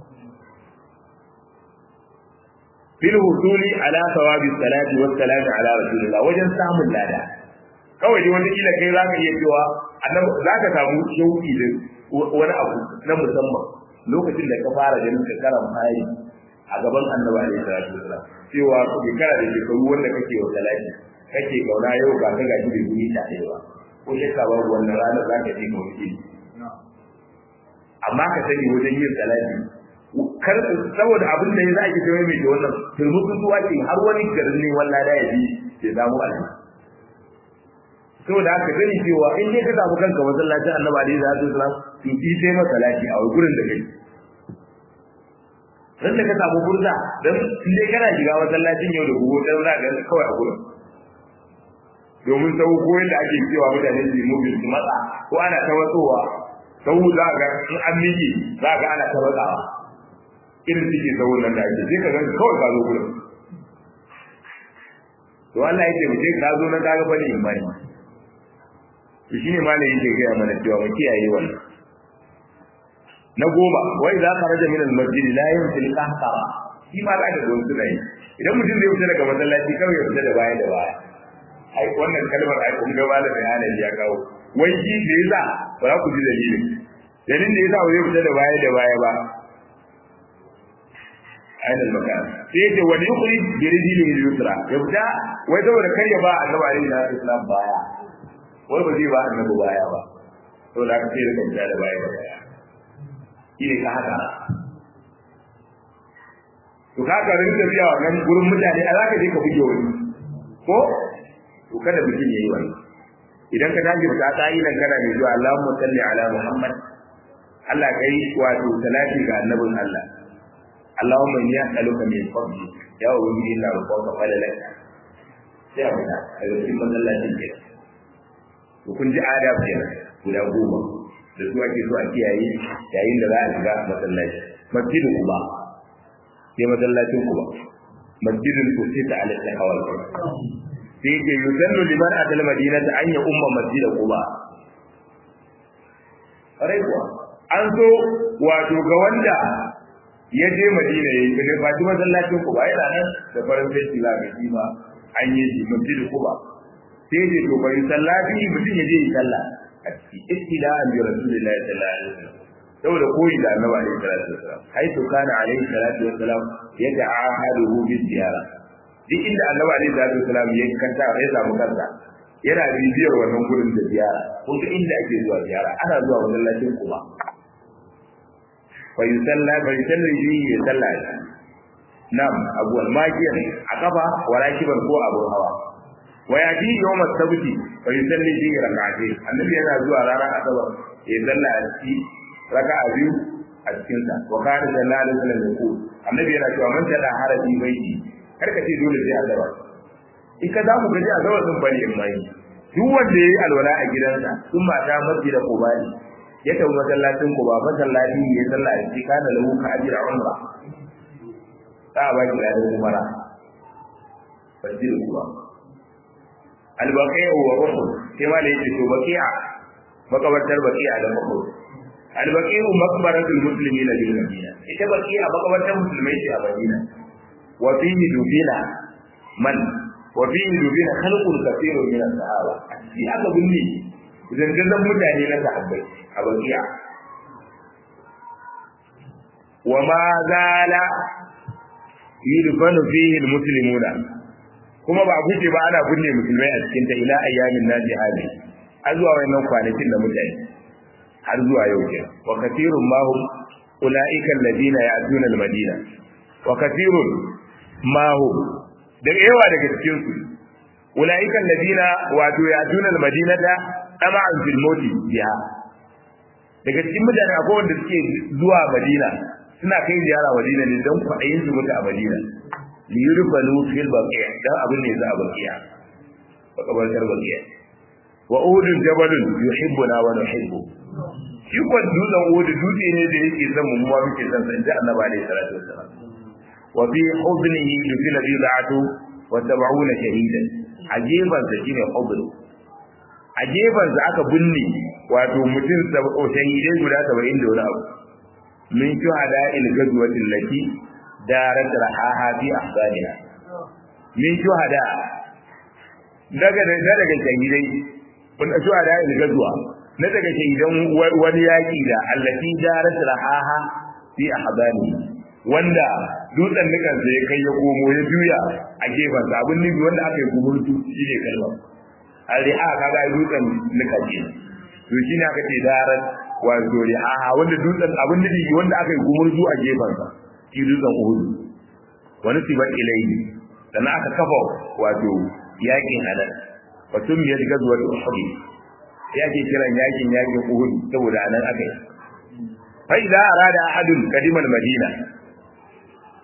S1: fil husuli ala thawabi salati wa salam ala rasulillah wajen samun lada kawai dai wanda kila kai zaka iya cewa annabi zaka samu shauki da wani abu na musamman lokacin da ka fara ganin ka karan fari a gaban annabi alaihi salatu wasallam cewa shekara da shekaru wanda kake wa salati kake kauna yau ga ka gaji da duniya ta ɗaya ko shakka babu wannan ranar za ka je ka wuce amma ka sani wajen yin salati kar saboda abin da ya za ki tawaye mai wannan turmutu zuwa ce har wani garin ne wallahi da ya bi ya samu alheri saboda haka gani cewa in dai ka samu kanka masallacin annabi alaihi salatu wasallam to ki sai masallaci a gurin da kai dan da ka samu fursa dan in dai kana shiga masallacin yau da gobe dan za ka kawai a gurin domin sau ko yadda ake cewa mutane su yi mobil su matsa ko ana ta matsowa sau za ga in an miƙe za ga ana ta matsawa irin suke sau nan da ake sai ka ga kawai ka zo gurin to Allah yake mutum ka zo na kaga bane imani to shine malai yake ga mana cewa mu kiyaye wannan na goma wai za ka raja min al-masjid la yumsil qahqara shi ma za ka zo su dai idan mutum zai fita daga masallaci kawai ya fita da baya da baya ai wannan kalmar ai kun ga malam bayanin ya kawo wai shi da yasa ba za ku ji dalilin dalilin da yasa zai fita da baya da baya ba aina al-makan sai yace wani yukhrij bi rijlihi al-yusra ya fita wai saboda kai ya ba annabi alaihi salatu wasalam baya wai ba zai ba annabi baya ba saboda haka sai ya fita da baya da baya shine ka haka to ka ka rinka tafiya wannan gurin mutane a zaka je ka buge wani ko to kada mutum yayi wannan idan ka tashi fita ka'ilan kana mai zuwa Allahumma salli ala Muhammad Allah kai wato salati ga annabin Allah Allahumma inni as'aluka min fadli ya ubangiji ina roƙonka fadalanka sai a fita a cikin masallacin ke to kun ji adab kenan guda goma da su ake so a kiyaye yayin da za a shiga masallaci masjidin kuba sai masallacin kuba masjidin kusita ala taqwal sai yake yusallu liman atal madinata an ya umma masjidin kuba kare kuwa an so wato ga wanda ya je madina ya yi ba ji masallacin kuba yana nan da farin sai mai kima an yi shi masjidin kuba sai ya ce to bari sallafi mutum ya je yi sallah a ciki ittida'an bi rasulillahi sallallahu alaihi wasallam saboda koyi da annabi alaihi salatu wasallam haitu kana alaihi salatu wasallam yata'ahaduhu bi ziyara duk inda annabi alaihi salatu wasallam ya kanta ya samu kansa yana bibiyar wannan gurin da ziyara ko duk inda ake zuwa ziyara ana zuwa masallacin kuma fa yusalla fa yusalla shi ya salla nam abu al-makiyan a kafa wala kiban ko abu hawa wa yati yawm as-sabti fa yusalli fi rak'atayn annabi yana zuwa ranar asabar ya salla a ciki raka'a biyu a cikin sa wa kana sallallahu alaihi wasallam yaqul annabi yana cewa man tada harabi baiti kar ka ce dole sai asabar in ka zamu gaji asabar din bane in mai duk wanda yayi alwala a gidansa sun mata masjida qubani ya tafi masallacin quba masallaci ya salla a ciki kana lahu ka ajira umra ta ba ki da umara masjida quba albaqi'u wa uhud sai ma da yake to baqi'a makabartar baqi'a da uhud albaqi'u maqbaratul muslimina bil madina ita baqi'a makabartar musulmai ce a madina wa fihi dubina man wa fihi dubina khalqun kathirun min as-sahaba shi aka binne zanzan mutane na sahabbai a baqi'a wa ma zala yudfanu fihi al-muslimuna kuma ba guje ba ana binne musulmai a cikin ta ila ayyamin nasi hali har zuwa wannan kwanakin da mutane har zuwa yau ke wa kathirun ma hum ulaika alladina ya'tuna almadina wa kathirun ma hum da yawa daga cikin su ulaika alladina wato ya'tuna almadinata tama'an fil mauti biha daga cikin mutane akwai wanda suke zuwa madina suna kai ziyara madina ne don kwaɗayin su mutu a madina liyurfanu fil baqiya dan abin ne za a baqiya wa kabartar baqiya wa uhud jabalun yuhibbuna wa nuhibbu shi ko dutsen uhud dutse ne da yake son mu ma muke son sai annabi alaihi salatu wassalam wa fi hudnihi yufila bid'atu wa sab'una shahidan ajiban sa shine hudn ajiban sa aka binne wato mutum shahidai guda 70 da wani abu min shuhada il gazwatil lati darat rahaha fi ahsaniha min shuhada daga daga shahidai kun shuhada il gazwa na daga shahidan wani yaki da allati darat rahaha fi ahsani wanda dutsen nukan sai kai ya komo ya juya a gefen sa abin nufi wanda aka yi gumurtu shi ne kalmar al-riha kaga dutsen nukan ce to shi ne aka ce darat wato riha wanda dutsen abin nufi wanda aka yi gumurtu a gefen sa shi dutsen Uhud wani sibar ilayhi sannan aka kafa wato yakin halal wato mu yadda gazuwa da Uhud yake kiran yakin yakin Uhud saboda anan aka yi fa idza arada ahadun qadimal madina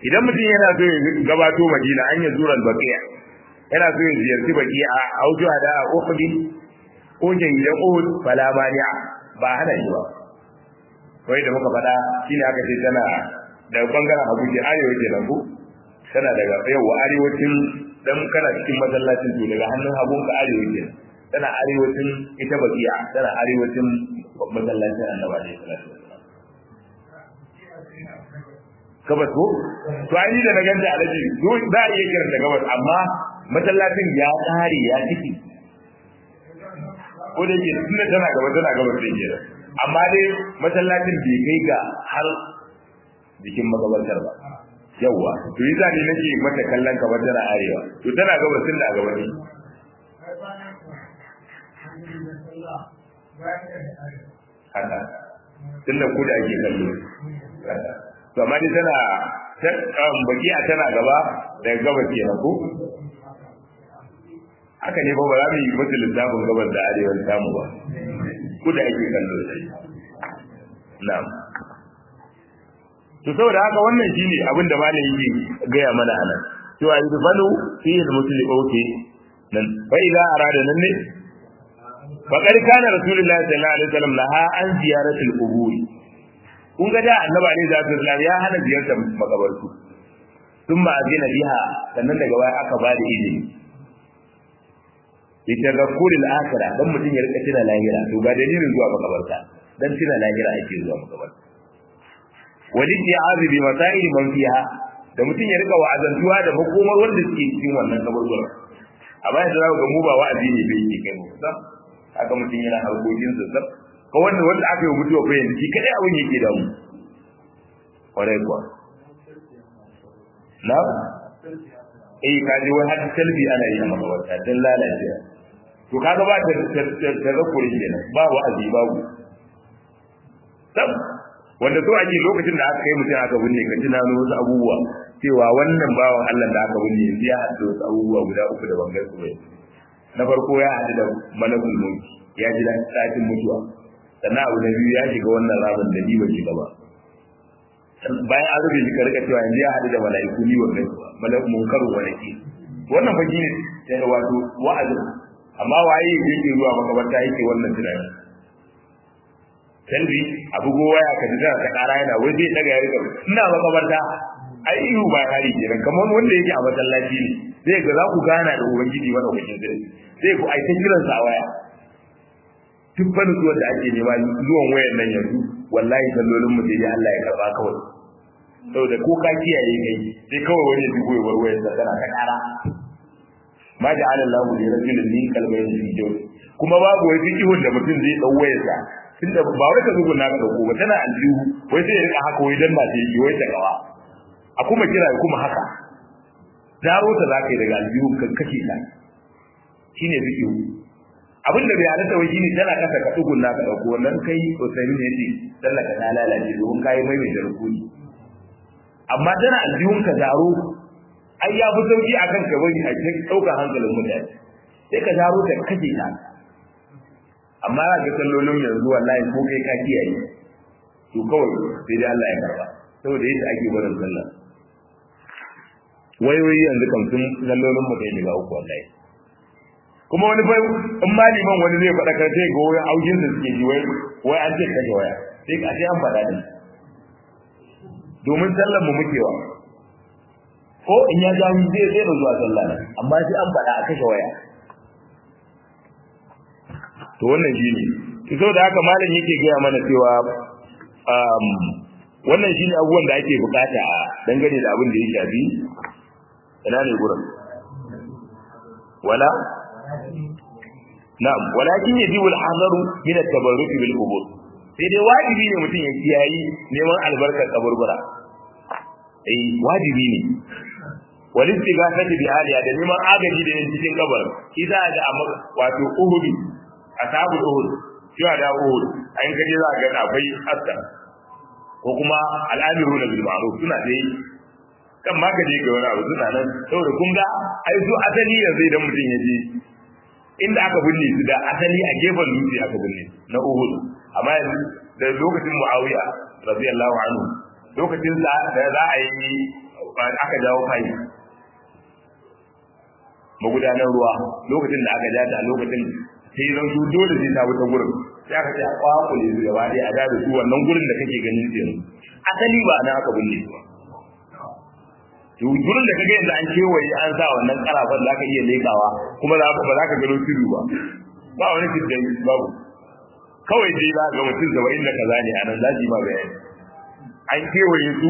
S1: idan mutum yana so ya gabato madina an ya zura baqiya yana so ya ziyarci baqiya a auju da uhud ko jahilan uhud fala mani'a ba hana shi ba wai da muka faɗa shine aka ce tana da bangaren hagu ke arewa ke nan ko tana daga yau arewacin dan kana cikin masallacin to daga hannun hagun ka arewa ke tana arewacin ita baqiya tana arewacin masallacin annabi alaihi salatu wasallam gabas ko to ai da na ganta alaji za a iya kiran da gabas amma masallacin ya tsare ya ciki ko da yake tunda tana gaba tana gabas din kenan amma dai masallacin bai kai ga har jikin magabartar ba yawwa to yi ne nake mata kallon kamar tana arewa to tana gabas tun da gaba ne haka tun da kuda ake kallo to amma dai tana baki a tana gaba daga gabas kenan ko haka ne ba ba za mu yi mutu lissafin gabas da arewa samu ba kuda ake kallo na'am to saboda haka wannan shine abin da malami yake gaya mana anan cewa yudfanu fihi al-muslim okay nan fa idza arada nan ne faqad kana rasulullahi sallallahu alaihi wasallam laha an ziyaratul qubur kun ga da annabi alaihi wasallam ya hana ziyartar makabartu thumma azina biha sannan daga baya aka ba da izini litazakkur al-akhirah dan mutun ya rika tuna lahira to ga dalilin zuwa makabarta dan tuna lahira ake zuwa makabarta walisti'azi bi masail man fiha da mutum ya rika wa'azantuwa da makomar wanda suke cikin wannan kaburburan amma yanzu za ga mu ba wa'azi ne bai yi kai mu san haka mutum yana harkokin sa ko wanda wanda aka yi mutuwa fa yanzu shi kadai abin yake da mu kwarai kuwa na eh ka ji wai har talbi ana yi a makabarta dan lalace to kaga ba ta tazakuri kenan ba wa'azi babu tab wanda so ake lokacin da aka kai mutum aka binne ka tunano wasu abubuwa cewa wannan bawan Allah da aka binne yanzu ya haɗu wasu abubuwa guda uku da bangar su bai na farko ya haɗu da malakul mulki ya ji daɗin mutuwa sannan abu na biyu ya shiga wannan rabin da ni ban shiga ba bayan an rufe shi ka rika cewa yanzu ya haɗu da mala'iku ni ban gaisu ba malakul munkaru wa nake wannan fa shine sai wato wa'azin amma waye yake zuwa makabarta yake wannan tunanin kalbi abu gowa ya kaji da ka kara yana wai zai daga yarda ina makabarta ai ihu ba hari kenan kamar wanda yake a masallaci ne zai ga za ku gana da ubangiji wanda kuke zai zai ku aita kiran sa waya duk bani zuwa da ake nema zuwan wayan nan yanzu wallahi sallolin mu sai dai Allah ya karba kawai saboda ko ka kiyaye kai sai kawai wani ya dubo ya warware sa kana ka kara ma ja'ala Allahu li rajulin min qalbayni fi jawfi kuma babu wai fikihun da mutum zai dau wayarsa tunda ba wai ka zugun na ka dauko ba tana aljihu wai sai ya rika haka wai dan ba sai wai ta gawa a kuma kira kuma haka zaro ta zaka yi daga aljihu ka kace ta shine fikihu abin da bai halatta wai shine tana kasa ka dugun na ka dauko wannan kai Usaini ne yace sallaka ta lalace domin kai mai mai jarkuni amma tana aljihun ka zaro ai ya fi sauki akan ka bari a cikin daukar hankalin mutane sai ka zaro ta kace ta amma ga sallolin yanzu wallahi ko kai ka kiyaye to kawai sai dai Allah ya karba saboda yadda ake barin sallah wai wai yanzu kan sun sallolin mu kai ga uku wallahi kuma wani bai in ma liman wani zai faɗa kan sai ga wai aujin da suke ji wai wai an ce kashe waya sai ka sai an faɗa din domin sallar mu muke wa ko in ya ja zai zai zuwa sallah amma sai an faɗa a kashe waya to wannan shi ne to saboda haka malam yake gaya mana cewa um, wannan shi ne abubuwan da ake bukata a dangane da abin da ya shafi ina ne gurin wala na'am walakin yajibu al-hadaru min at-tabarruk bil qubur sai dai wajibi ne mutum ya kiyayi neman albarkar kaburbura eh wajibi ne wal istighafati bi aliya da neman agaji da yin cikin kabarin kida da wato uhudu ashabu uhud cewa da uhud ayin kaje za ga akwai askar ko kuma al'amiru na bil ma'ruf suna dai kan ma kaje ga wani abu suna nan saboda kun ga ai su asali yanzu idan mutum ya je inda aka binne su da asali a gefen dutse aka binne na uhud amma yanzu da lokacin muawiya radiyallahu anhu lokacin da za a yi aka jawo kai magudanar ruwa lokacin da aka ja ta a lokacin sai zan su dole sai ta bi ta gurin sai aka ce a kwakule su gaba ɗaya a da da su wannan gurin da kake ganin su yanzu asali ba nan aka binne su ba to gurin da kage yanzu an kewaye an sa wannan karafan da ka iya lekawa kuma za ba za ka gano tudu ba ba wani tiddai babu kawai dai za ga mutum saba'in da kaza ne a nan za ba bayani an kewaye su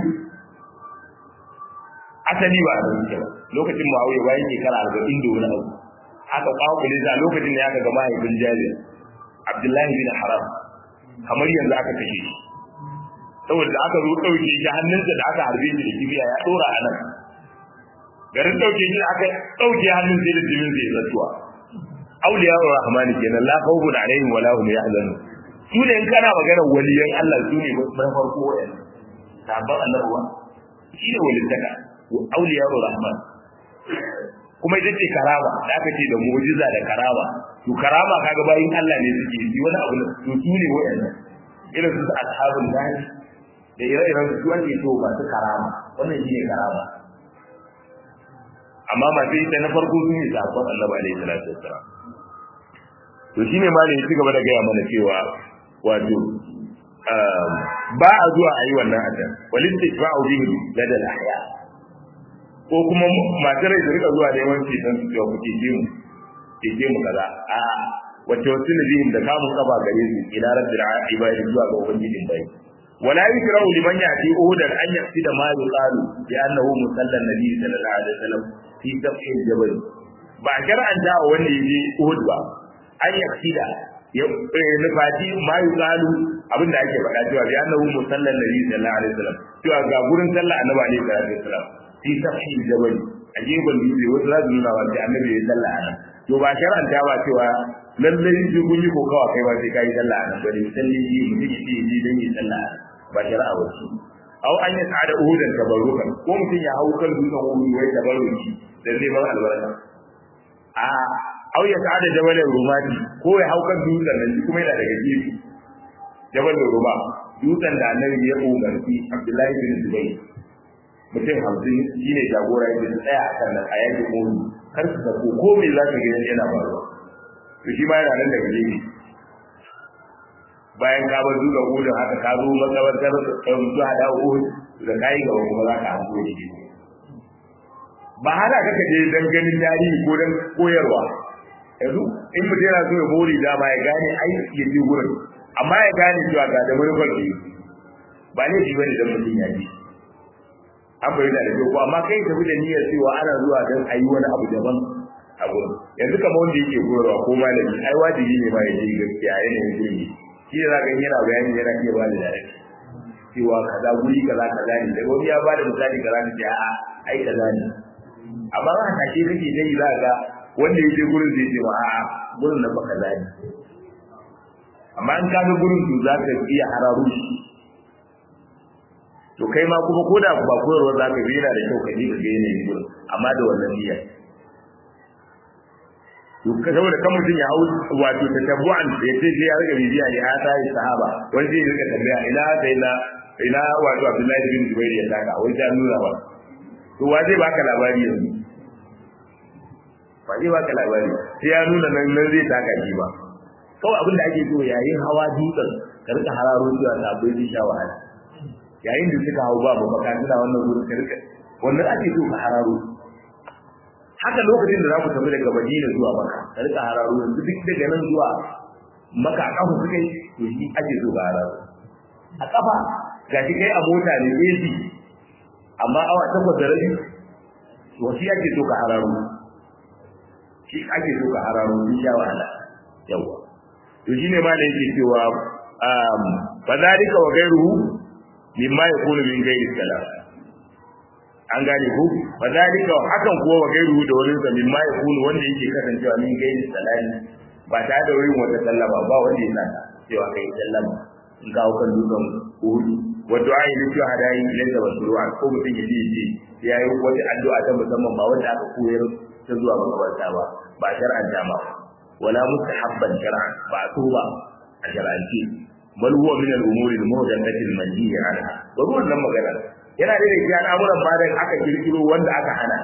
S1: asali ba a nan suke ba lokacin muawiya bayan shekara arba'in da wani abu aka kwakule a lokacin da aka ga mahaifin jabir abdullahi bin haram kamar yanzu aka kashe shi saboda da aka zo ɗauke shi hannunsa da aka harbe shi da kibiya ya ɗora a nan garin ɗauke shi da aka ɗauke hannun sai da jimin zai zattuwa auliya wa rahman kenan la khawfun alaihim wala hum yahzanun su ne in kana magana waliyan Allah su ne na farko wayan sabon Allah wa shi ne walittaka auliya wa rahman kuma ita ce karama da aka ce da mu'jiza da karama to karama kaga bayin Allah ne suke yi wani abu to su ne wayan irin su ashabul nahi da ire-iren su wanda ya to masu karama wannan shi ne karama amma masu ita na farko su ne sabon annabi alaihi salatu wassalam to shine malai ya ci gaba da gaya mana cewa wato ba a zuwa a yi wannan adan walin tijba'u bihi ladal ahya ko kuma masu rai su rika zuwa neman ceton su cewa kuke ke mu ke mu kaza a wacce wasu nabihin da kamun kafa gare su ila rabbil ibadi zuwa ga ubangijin bai ولا يكره لمن يأتي أهدا أن يقصد ما يقال بأنه مصلى النبي صلى الله عليه وسلم في سفح الجبل بعد أن جاء wanda yaje Uhud ba an yaksida ya nufati ma yuqalu abin da ake faɗa cewa bi annahu musallan nabi sallallahu alaihi wasallam cewa ga gurin sallah annabi alaihi salatu wasallam fi safhi jabal a gefen dutse wasu za su nuna wa da annabi ya sallah a nan to ba shar'anta ba cewa lallai ji kun yi kokawa kai ba sai kai sallah a nan bane salli ji mutum ya ce ji dan yi sallah ba shari'a ba ce aw an yi tsada uhudan tabarrukan ko mutum ya hau kan dutsen uhudu wai tabarruki da zai bar albarka a aw ya tsada jabalin rumati ko ya hau kan dutsen nan kuma yana daga gefe jabalin ruma dutsen da annabi ya umarci abdullahi bin zubair mutum hamsin shi ne jagora yake su tsaya a kan nan a yakin uhudu kar su sako ko me za ka gani yana faruwa to shi ma yana nan daga gefe bayan ka bar duka uhudu haka ka zo makabartar zuwa da uhudu da kai gaba kuma za ka hango shi ba hana ka kaje dan ganin tarihi ko dan koyarwa yanzu in mutum yana so ya bori da ba ya gane ai ya je gurin amma ya gane cewa ga da manufar da ba ne shi bane dan mutum ya ji an bayyana da kyau amma kai tafi da niyyar cewa ana zuwa dan ayi wani abu daban a gurin yanzu kamar wanda yake koyarwa ko malami ai wajibi ne ma ya ji gaskiya yanayin gurin shi da zaka yana bayani yana iya ba da dare cewa kaza guri kaza kaza ne daga wani ya ba da misali kaza ne ce a'a ai kaza ne amma ba ka ce kake dai za ga wanda ya je gurin zai ce wa a'a gurin nan ba kaza ne amma in ka ga gurin to za ka iya hararu shi to kai ma kuma koda ba koyarwa za ka bi yana da kyau ka je ka ga yanayin gurin amma da wannan niyyar ka saboda kan mutum ya hau wato ta tabbu'an da ya ce sai ya riga bibiya ne a tsayi sahaba wani zai riga tambaya ina sai na ina wato Abdullahi bin Zubair ya taka wai ta nuna ba to wa zai baka labari yanzu ba zai baka labari sai ya nuna nan nan zai taka shi ba kawai abin da ake so yayin hawa dutsen ka rika hararo cewa sabai zai sha wahala yayin da suka hau ba ba ka tuna wannan gurin ka rika wannan ake so ka hararo haka lokacin da za ku tafi daga Madina zuwa Makka ka rika hararo yanzu duk daga nan zuwa Makka kafa suka yi to shi ake so ga hararo a kafa ga shi kai a mota ne AC amma awa takwas da rabi to shi ake so ka hararo shi ake so ka hararo shi sha wahala yawa to shine ma da yake cewa um fa zalika wa ghayruhu mimma yakunu min ghairi salat an gane ku fa zalika hakan kuwa wa gairu da wani sa mimma ya kunu wanda yake kasancewa min gairi salati ba ta da wurin wata sallama ba wanda ya sa cewa kai sallama in kawo kan dukan uhudu wa du'a ila shuhadai laysa masru'a ko mutum ya ji ya yi wata addu'a ta musamman ba wanda aka koyar ta zuwa makabarta ba ba shar'an ma wala mustahabban shar'an ba tuba a shar'anci bal huwa min al-umuri al-muhdathati al-manhiya anha ba ruwan nan magana yana da yake al'amuran ma da aka kirkiro wanda aka hana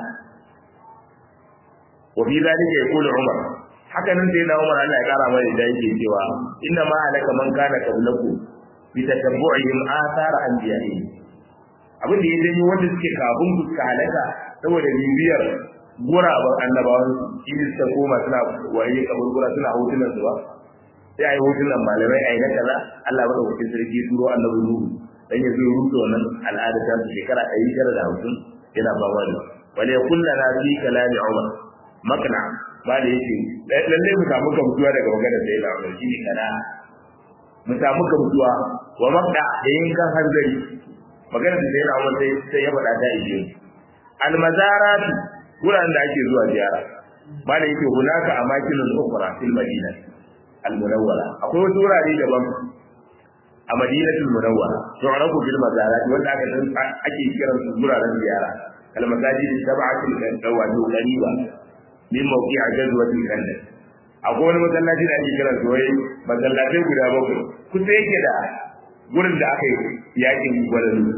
S1: wa fi zalika yaqulu umar haka nan sai na umar Allah ya kara mai da yake cewa inna ma alaka man kana qablakum bi tatabbu'ihim athar anbiya'ihim abin da ya janyo wanda suke kafin su suka halaka saboda bibiyar guraben annabawan shi ne suka koma suna waye kaburbura suna hotunan su ba sai a yi hotunan malamai a yi na kaza Allah ba da wakil sarki turo annabi nuhu dan ya zo ya rufe wannan al'ada ta su shekara ɗari tara da hamsin yana fama da wale ya kulla na fi kalami umar makna ba da yake lallai mu samu gamsuwa daga maganar da ya lamu shi ne kana mu samu gamsuwa wa makna da yin kan hanzari maganar da ya lamu sai sai ya faɗa ta ije almazaratu wuraren da ake zuwa ziyara ba da yake hunaka a makinin ukura fil madina al-munawwara akwai wasu wurare daban a madinatul munawwara tu'rafu bil mazarat wanda aka san ake kiran su wuraren ziyara kal masajid sab'atul qawadi qariba min mawqi'a jazwatil khandaq akwai wani masallaci da ake kiran su wai masallatai guda bakwai kusa yake da gurin da aka yi yakin gwalalu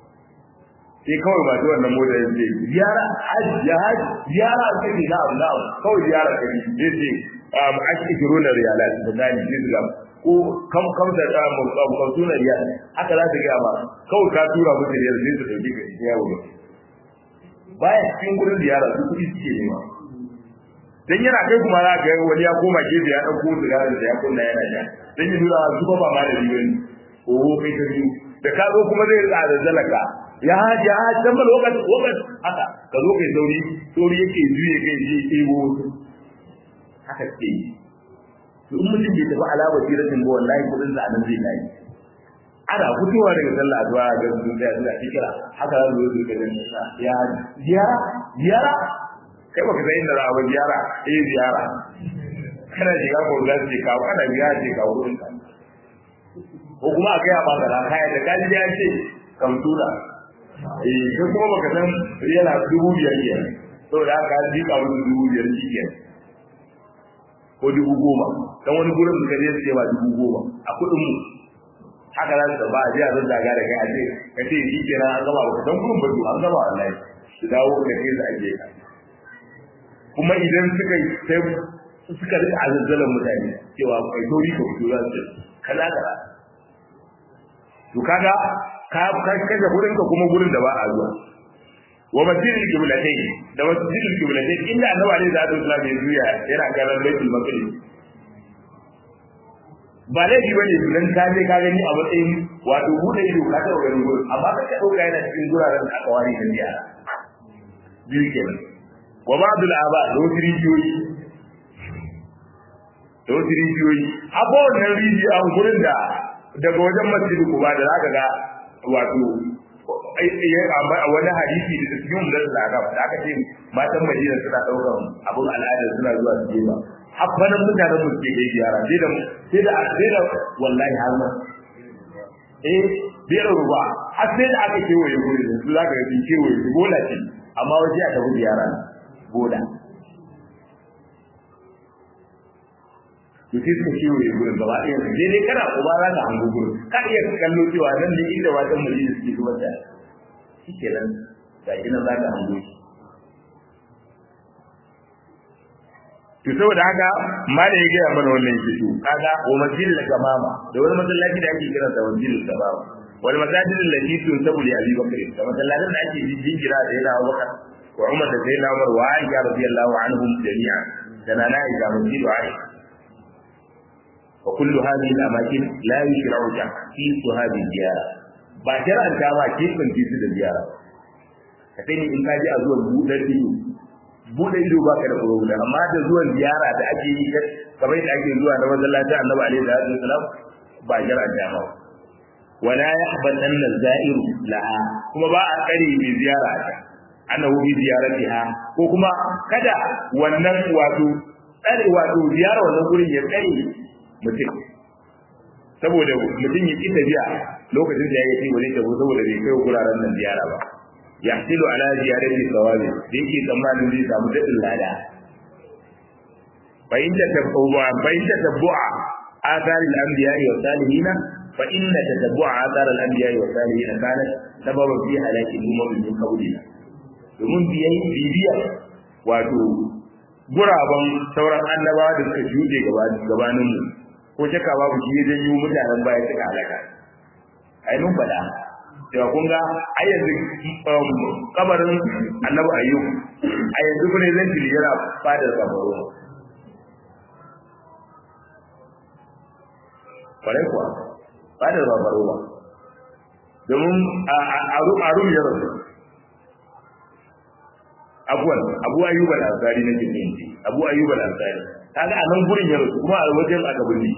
S1: sai kawai ba zuwa nan mota yanzu ziyara hajji hajji ziyara sai ne na abu na abu kawai ziyara ta ne zai ce ake kiro na riyalat misali zai zuga ko kam kam da ta mu kam kam suna riyal haka za ta ga ba kawai ka tura musu riyal sai su dauki ka ya wuri baya cikin gurin ziyara su kudi suke nema dan yana kai kuma za ga wani ya koma gefe ya dauko sigarar da ya kunna yana sha dan yi nuna su ba ma da riyon oho kai ka biyu da ka zo kuma zai rika da zalaka ya haji ya haji dan bal wakat wakat haka ka zo kai sauri sauri yake juye kai je ɗebo wasu haka ke yi to in mutum bai tafi ala basiratin ba wallahi kudin sa nan zai tayi ana fitowa daga sallah zuwa ga sun da suna fikira haka za su zo su ga ya ziyara ziyara kai baka san inda za a ba ziyara eh ziyara kana shiga ko za su ce kawo kana biya ce kawo kudin ka ko kuma a kai a baka da kaya da kaji ya ce kan tura eh kai kuma baka san yana dubu biyar kenan saboda haka ji ka musu dubu biyar shi kenan ko dubu goma dan wani gurin da kaje su ce ba dubu goma a kudin mu haka za su ba a je a zazzaga da kai a ce ka ce shi kenan an gama ba dan gurin ba an gama wallahi su dawo ka ce su aje ka kuma idan suka yi sai suka rika azazzalan mutane cewa kai tori ka fito za su kaza kaza to kaga ka kaga gurin ka kuma gurin da ba a zuwa wa masjidil qiblatain da masjidil qiblatain inda annabi alaihi salatu wasallam ya zuya yana kallon baitul maqdis ba laifi bane idan ka je ka gani a matsayin wato bude ido ka taɓa ganin gurin amma ka dauka yana cikin guraren da aka ware da ziyara biyu kenan wa ba'dul aba da wasu rijiyoyi da wasu rijiyoyi abuwa wannan rijiya gurin da daga wajen masjidin kuba da zaka ga wato a wani hadisi da cikin da da aka da aka ce matan Madina suna daukar abun al'ada suna zuwa su je ba habbanan mutanen mu ke ziyara sai da sai da sai da wallahi har ma eh biyar ruwa har sai da aka kewaye gurin su zaka ga kin kewaye su bola ce amma waje aka bi ziyara bola to sai suka kewaye gurin gaba ɗaya su sai dai kana uba za ka hango gurin ka iya kallo cewa nan ne inda watan mulki suke zubar da shi ke nan ga gina za ka hango shi to saboda haka ma da ya gaya mana wannan fito kaga wa masjidil gamama da wani masallaci da ake kira da masjidil gamama wani masajidin lati tun sabu li abi bakr da masallacin da ake jingira da yana Abubakar wa Umar da Sayyidina Umar wa Aisha radiyallahu anhum jami'an da na Aisha masjidu Aisha وكل هذه الأماكن لا يشرع تخصيص هذه الزيارة ba shar'anta ba ke kwanci su da ziyara ka sani in ka ji a zuwan buɗe ido buɗe ido ba ka da problem amma da zuwan ziyara da ake yi kamar da ake zuwa na masallacin annabi alaihi salatu wasalam ba shar'anta ba wala yahbatanna zairu laha kuma ba a kare mai ziyara ta annahu bi ziyaratiha ko kuma kada wannan wato tsare wato ziyara wannan gurin ya tsare mutum saboda mutum ya ƙi tafiya lokacin da ya yi tiwo ne tabo saboda bai kai guraren nan ziyara ba ya tilu ala ziyarati sawabi da yake tsammanin zai samu daɗin lada bayin da tabbu'a bayin da tabbu'a atharil anbiya wa salihina fa inna tatabbu'a athar al-anbiya wa salihin kana sababan fi halaki umam min qawlina domin biyan bibiya wato guraben sauran annabawa da suka shuɗe gabanin mu ko shakka babu shi ya janyo mutanen baya suka halaka ai mun faɗa cewa kun ga ai yanzu kabarin annabi ayyub a yanzu kuma zan jiri yana fadar kabaro kwarai kuwa fadar kabaro ba domin a rum ya rasu abuwan abu ayyuba da ansari na jirgin abu ayyuba da ansari kaga a nan gurin ya rasu kuma a wajen aka binne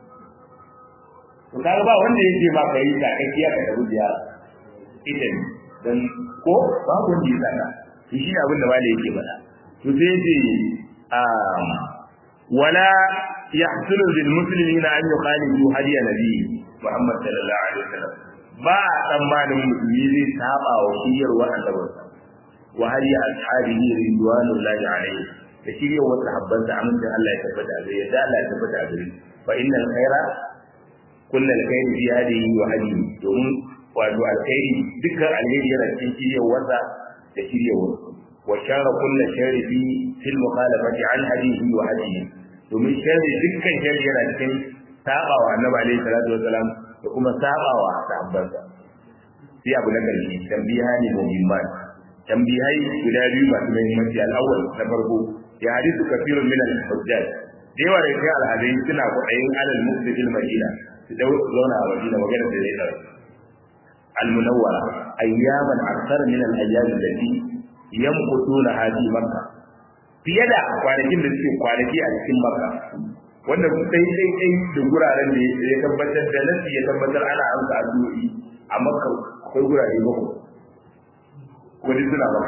S1: to kaga ba wanda yake ma kai takakkiya ka tabu ziyara ita ne dan ko ba ku ji sana to shi abin da malai yake faɗa to sai yace um wala yahsulu lil muslimina an yukhalifu hadiya nabi Muhammad sallallahu alaihi wasallam ba tsammanin musulmi zai saba wa shiyar wa annabi wa hadiya ashabihi ridwanullahi alaihi da shirya wa sahabban da amincin Allah ya tabbata gare ya Allah ya tabbata gare fa innal khaira kullal khairi fi hadihi wa hadihi domin wato alkhairi dukkan alheri yana cikin shiryawarsa da shiryawar wa shara kullu sharri fi fil mukhalafati an hadihi wa hadihi domin sharri dukkan sharri yana cikin sabawa annabi alaihi salatu wasalam da kuma sabawa sahabbansa sai abu na karshe tambiha ne muhimman tambihai guda biyu masu muhimmanci al'awwal na farko ya hadisu kafirun min al-hujjaj da yawa da kai alhadai suna kwaɗayin alal mufsidil madina su zauna a madina magana da zai ɗauki المنورة أياما أكثر من الأيام التي يمكثون هذه مكة fiye da kwanakin da suke kwanaki a cikin maka wanda sai sai sai da guraren da ya tabbatar da nasi ya tabbatar ana amsa addu'o'i a makka akwai gurare bakwai wani suna maka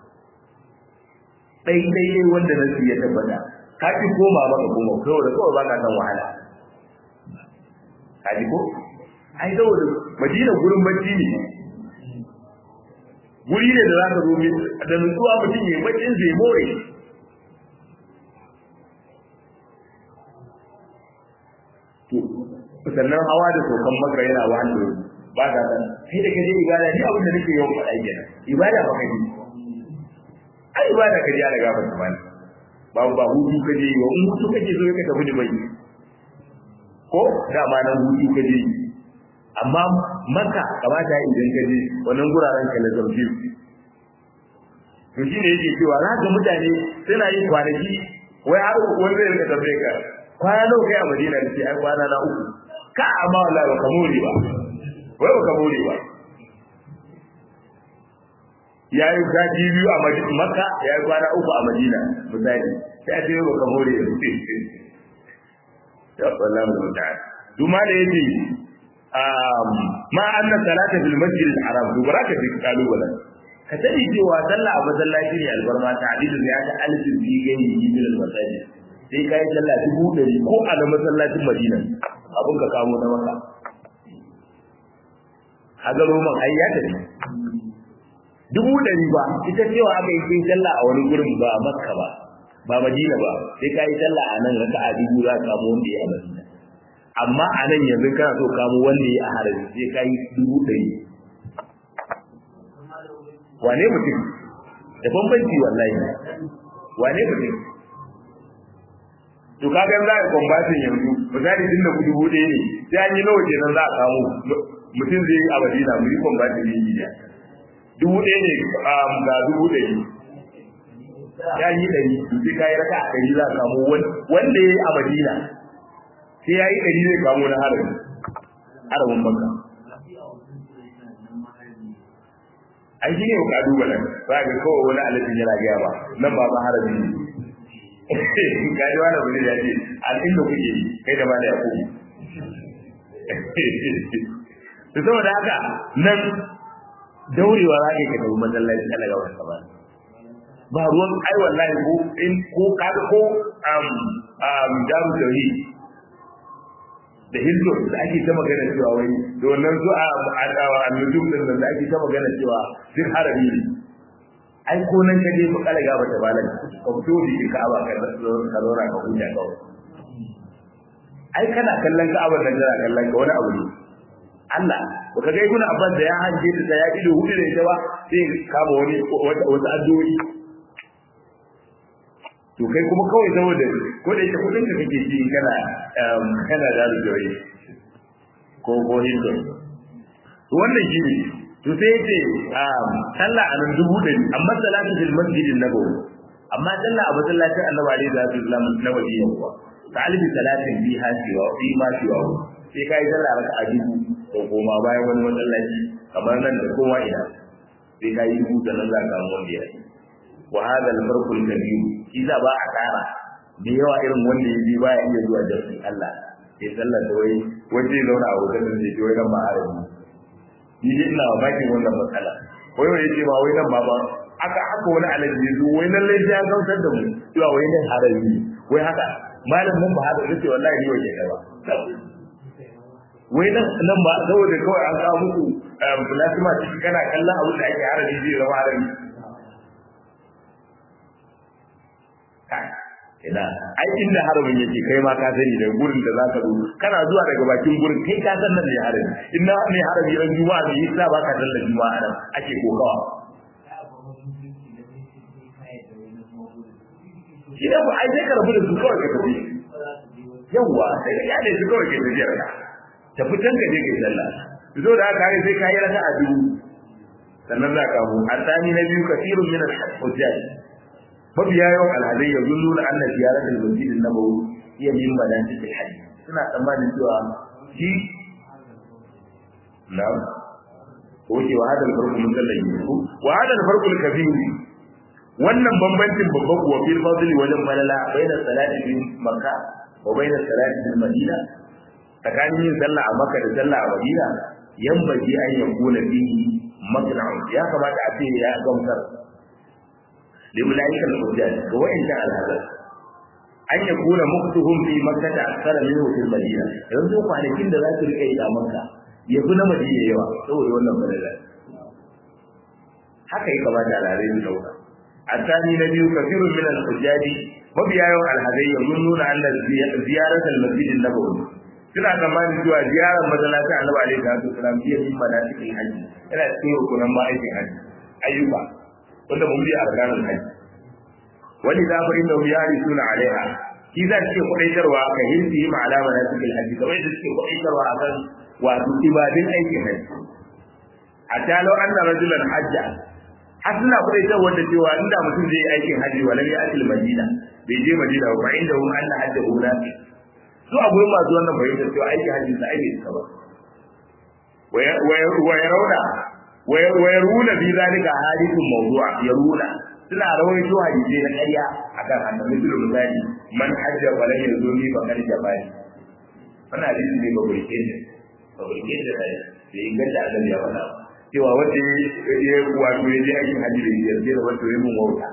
S1: dai dai dai wanda nasi ya tabbata ka fi koma maka koma kawai da kawai ba ka san wahala ka ji ko ai saboda madina gurin bacci ne guri ne da za ka zo da nutsuwa mutum ya baccin zai more to sannan hawa da sokan maka yana wani ba ka san sai da kaje ibada ni abin da nake yawan faɗa kenan ibada ba kaje ai ibada kaje ana gaban ta bani ba ba hutu kaje yi wa in hutu kaje zo ka tafi da bai ko dama nan hutu kaje yi amma maka kamata idan ka je wannan guraren ka na zambi to shi ne yake cewa za ga mutane suna yin kwanaki wai har wani zai rika tambaye ka kwana nawa kai a madina da ce ai kwana na uku ka amma wallahi ba ka more ba wai ba ka more ba ya yi sati biyu a makka ya yi kwana uku a madina misali sai a ce ba ka more ba ya wallahi mu ta'ala duma da yake ma anna salata fil masjid al haram to baraka fi kalubalen ka sani cewa sallah a masallaci ne albarma ta hadidu ya ta alfin bi gani bil al masajid sai kai sallah dubu dari ko a da masallacin madina abun ka kamo na maka haga roman ai ya tafi dubu dari ba ita cewa aka yi kai sallah a wani gurin ba makka ba ba madina ba sai kai sallah a nan raka'a dubu za ka kamo wanda ya a madina amma a nan yanzu kana so kamo wanda ya a harabi sai ka yi dubu ɗari wane mutum da bambanci wallahi wane mutum to kaga za a kwambatin yanzu misali tun da ku dubu ɗaya ne sai an yi nawa kenan za a kamo mutum zai yi a madina mu yi kwambatin ne gida dubu ɗaya ne ga dubu ɗari ya yi ɗari to sai ka yi raka a ɗari za a kamo wanda ya yi a madina sai ya yi ɗari zai kamo na harami haramin makka ai shi ne ka duba nan za ga kawai wani alifin yana gaya ba nan ba ba harami ne ga ji wani wani ya ce al'inda kuke yi kai da ba da ya kuma to saboda haka nan daurewa za ka tafi masallaci kana ga wani ba ba ruwan ai wallahi ko in ko kaga ko um um daru tauhid da hindu da ake ta magana cewa wai da wannan su a annujum din da ake ta magana cewa duk harabi ne ai ko nan ka je bakala ga bata balan ka fito da ki ka'aba ka ka zauna ka huta kawai ai kana kallon ka'aba nan kana kallon ka wani abu ne Allah baka ga ibnu abbas da ya hanje ta ya ido hudu da ita ba sai kama wani wata addu'o'i to kai kuma kawai saboda ko da yake kudin ka kake ci kana kana da rujoyi ko ko hindo to wannan shi ne to sai yace sallah a nan dubu ɗari amma salatu fil masjidin nabawi amma sallah a masallacin annabi alaihi salatu wasallam na madina kuwa ta alibi salatin bi hasiwa fi ma siwa sai kai sallah raka'a dubu ko koma bayan wani masallaci kamar nan da kowa ina sai kai dubu da nan za ka mu wanda ya wa hada al-farq al-kabir iza ba a tsara da yawa irin wanda ya bi baya iya zuwa jami'in Allah sai sallah da wai wanda ya zauna a wajen da ke wai nan ba arabi ni dai ina bakin wannan matsala wai wai yace ba wai nan ba ba aka haka wani alaji ya zo wai lallai ya gamsar da mu cewa wai nan arabi wai haka malam mun ba haka yace wallahi ni waje kai ba wai nan nan ba saboda kawai an kawo muku plasma ciki kana kallon abin da ake arabi zai zama arabi ina ai inda haramin yake kai ma ka sani da gurin da zaka zo kana zuwa daga bakin gurin kai ka san nan ne harami inna ne harami ran juma'a ne yasa baka sallar juma'a nan ake kokawa shi da ai sai ka rabu da su kawai ka tafi yawa sai ka yale su kawai ka tafi yarda tafi can ka je kai sallah zo da haka sai ka yi raka'a dubu sannan za ka mu asani na biyu kasirun min al-hujjaj mabiya yawan alhazai ya zullu na annan ziyarar da masjidin nabawi iya min badan cikin hajji suna tsammanin cewa shi na oke wa hadal farko mun sallan yi ko wa hadal farko kabir wannan bambancin babban kuwa fil fadli wajen malala bainas salati fi makka wa bainas salati fi madina tsakanin yin sallah a makka da sallah a madina yambaji an yakuna fihi masna'u ya kamata a ce ya gamsar لأولئك الحجاج وإن جاء الهدف أن يكون مقتهم في مكة أكثر منه في المدينة yanzu kwanakin da za su rika yi a Makka ya fi na Madina yawa saboda wannan balala haka ya kamata alhazai su dauka الثاني نبي كثير من الحجاج mabiya yawan alhazai yanzu nuna anna ziyarar al-masjid an-nabawi suna tsammanin cewa ziyarar masallacin annabi alaihi salatu wasalam iya yin manasikin haji yana cikin rukunan ma'aikin haji ayyuka wanda mun biya arkanin haji wani zafirin da ya yi suna alaiha shi za su ce kudaitarwa ka hirsi yi ma'alama na cikin haji kamar yadda suke kudaitarwa a kan wato ibadun aikin haji a talo an na rajulan hajja har suna kudaitar wanda cewa inda mutum zai yi aikin haji wa lam ya'til madina bai je madina ba inda hum anna hajja huna su a gurin masu wannan fahimtar cewa aikin haji sa aiki suka ba wa yarawna ويرون في ذلك حديث موضوع يرون suna rawaito hadisi na ƙarya akan annabi sallallahu alaihi wasallam man hajja wa lam yazuni fa kar jabali wannan hadisi ne babu yake ne babu yake da sai da inganta annabi ya faɗa cewa wanda ya wato ya je aikin hajji da ya je da wato ya mun wauta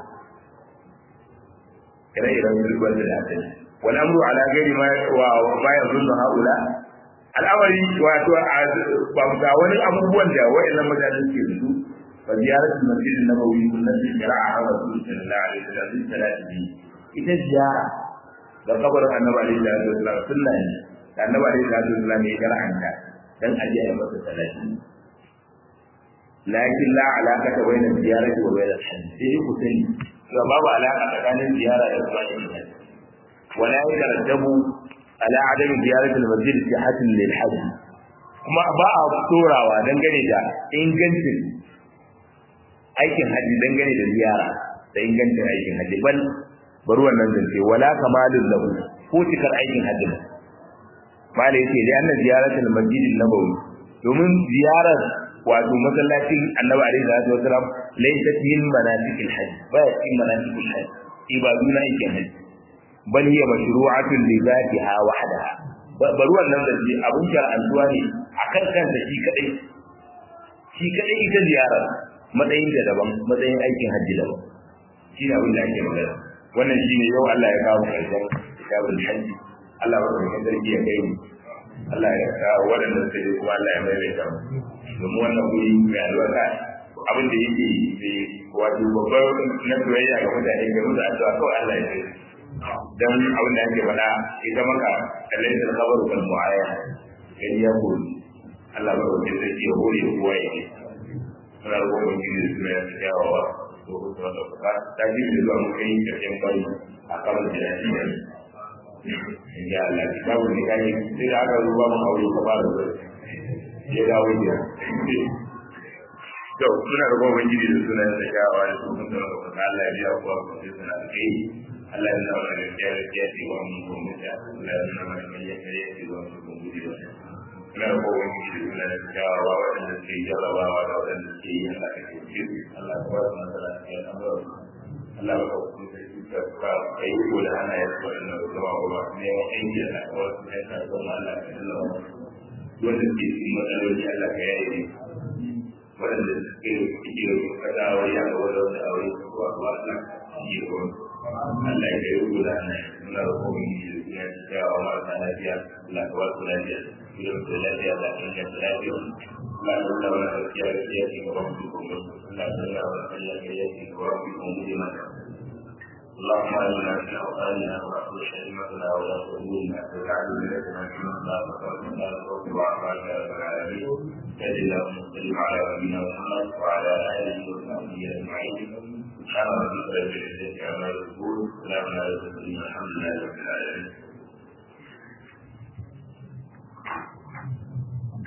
S1: kira iran zulwan da aka yi wal amru ala ghairi ma wa ma yazunnu haula al'amari wato ba ga wani abubuwan da wa'annan mutanen ke su fa ziyaratul masjid an-nabawi sunnati shara'a rasul sallallahu alaihi wasallam salati ita ziyara ga kabarin annabi alaihi wasallam sunna ne da annabi alaihi wasallam ya shar'anta dan aje a masa salati lakin la alaqata bayna ziyarati wa bayna al-hajj sai ku sani ga babu alaka tsakanin ziyara da kuma yin hajji wala yatarattabu ala adami ziyaratul masjid sihatin lil hajj kuma ba a tsorawa dangane da ingancin aikin haji dangane da ziyara da ingancin aikin haji bal bari wannan zance wala kamalul lahu ko cikar aikin haji mala yake da annan ziyaratul masjid nabawi domin ziyarar wato masallacin annabi alaihi salatu wasalam laysa min manasikil hajj ba cikin manasikil hajj ibadu na aikin haji bal hiya mashru'atun li zatiha wahdaha bari wannan da ji abun shar'antuwa ne akan kanta shi kadai shi kadai ita ziyara matsayin da daban matsayin aikin hajji daban shi ne abin da ake magana wannan shi ne yau Allah ya kawo karshen kitabul hajji Allah ya kawo sarki ya kai mu Allah ya kawo waɗanda suka je kuma Allah ya maimaita mu domin wannan guri mai albarka abin da yake wato babbar na soyayya ga mutane ga musu addu'a kawai Allah ya kai dan abin da ake faɗa ita maka kallon da kabaru kan mu'aya gani ya koyi Allah ba wani zai iya hore kowa ya ne muna da kuma gini da suna ya kyawawa to kuma da kuka ta ji da zuwa muka yi karshen bari a kan jiragen ne in ya Allah ki kawo ni kai sai da aka ruba mu aure ka fara zuwa ya dawo gida to suna da kuma gini da suna ya kyawawa da kuma da kuka Allah ya biya kuwa ko sai suna kai Allah ya nuna mana da ya ce wa mun ko mu ta Allah ya nuna mana da ya ce wa mun ko mu ta ina da kowa ne shi suna da kyawawa waɗanda suke jarrabawa da waɗanda suke yi Allah ka ke ci Allah ka wasu masala cikin al'amuran Allah ka wasu da ka ka yi ko da ana yasa waɗanda su zama ba neman aiki da ka wasu ya sa zama Allah ka dalla wa wanda suke cikin matsaloli Allah ka yaye waɗanda suke suke kada wa ya ga wanda wanda aure su ko Allah ka yi ko Allah ya yi ko da ana yasa muna da kowa ne shi suna da kyawawa marasa lafiya Allah ka wasu lafiya yau da lafiya da inganta lafiya Allah ya nuna mana gaskiya gaskiya ce gaban su kuma Allah ya nuna mana ƙarya ƙarya ce gaban su kuma mu mata اللهم آمنا في أوطاننا وأصلح أئمتنا ولا تؤمنا واجعل ولايتنا في من لا تقرب لا تقرب وعافاك يا رب العالمين صل اللهم وسلم على نبينا محمد وعلى آله وصحبه أجمعين سبحان ربك رب العزة عما يصفون سلام على المرسلين الحمد لله رب العالمين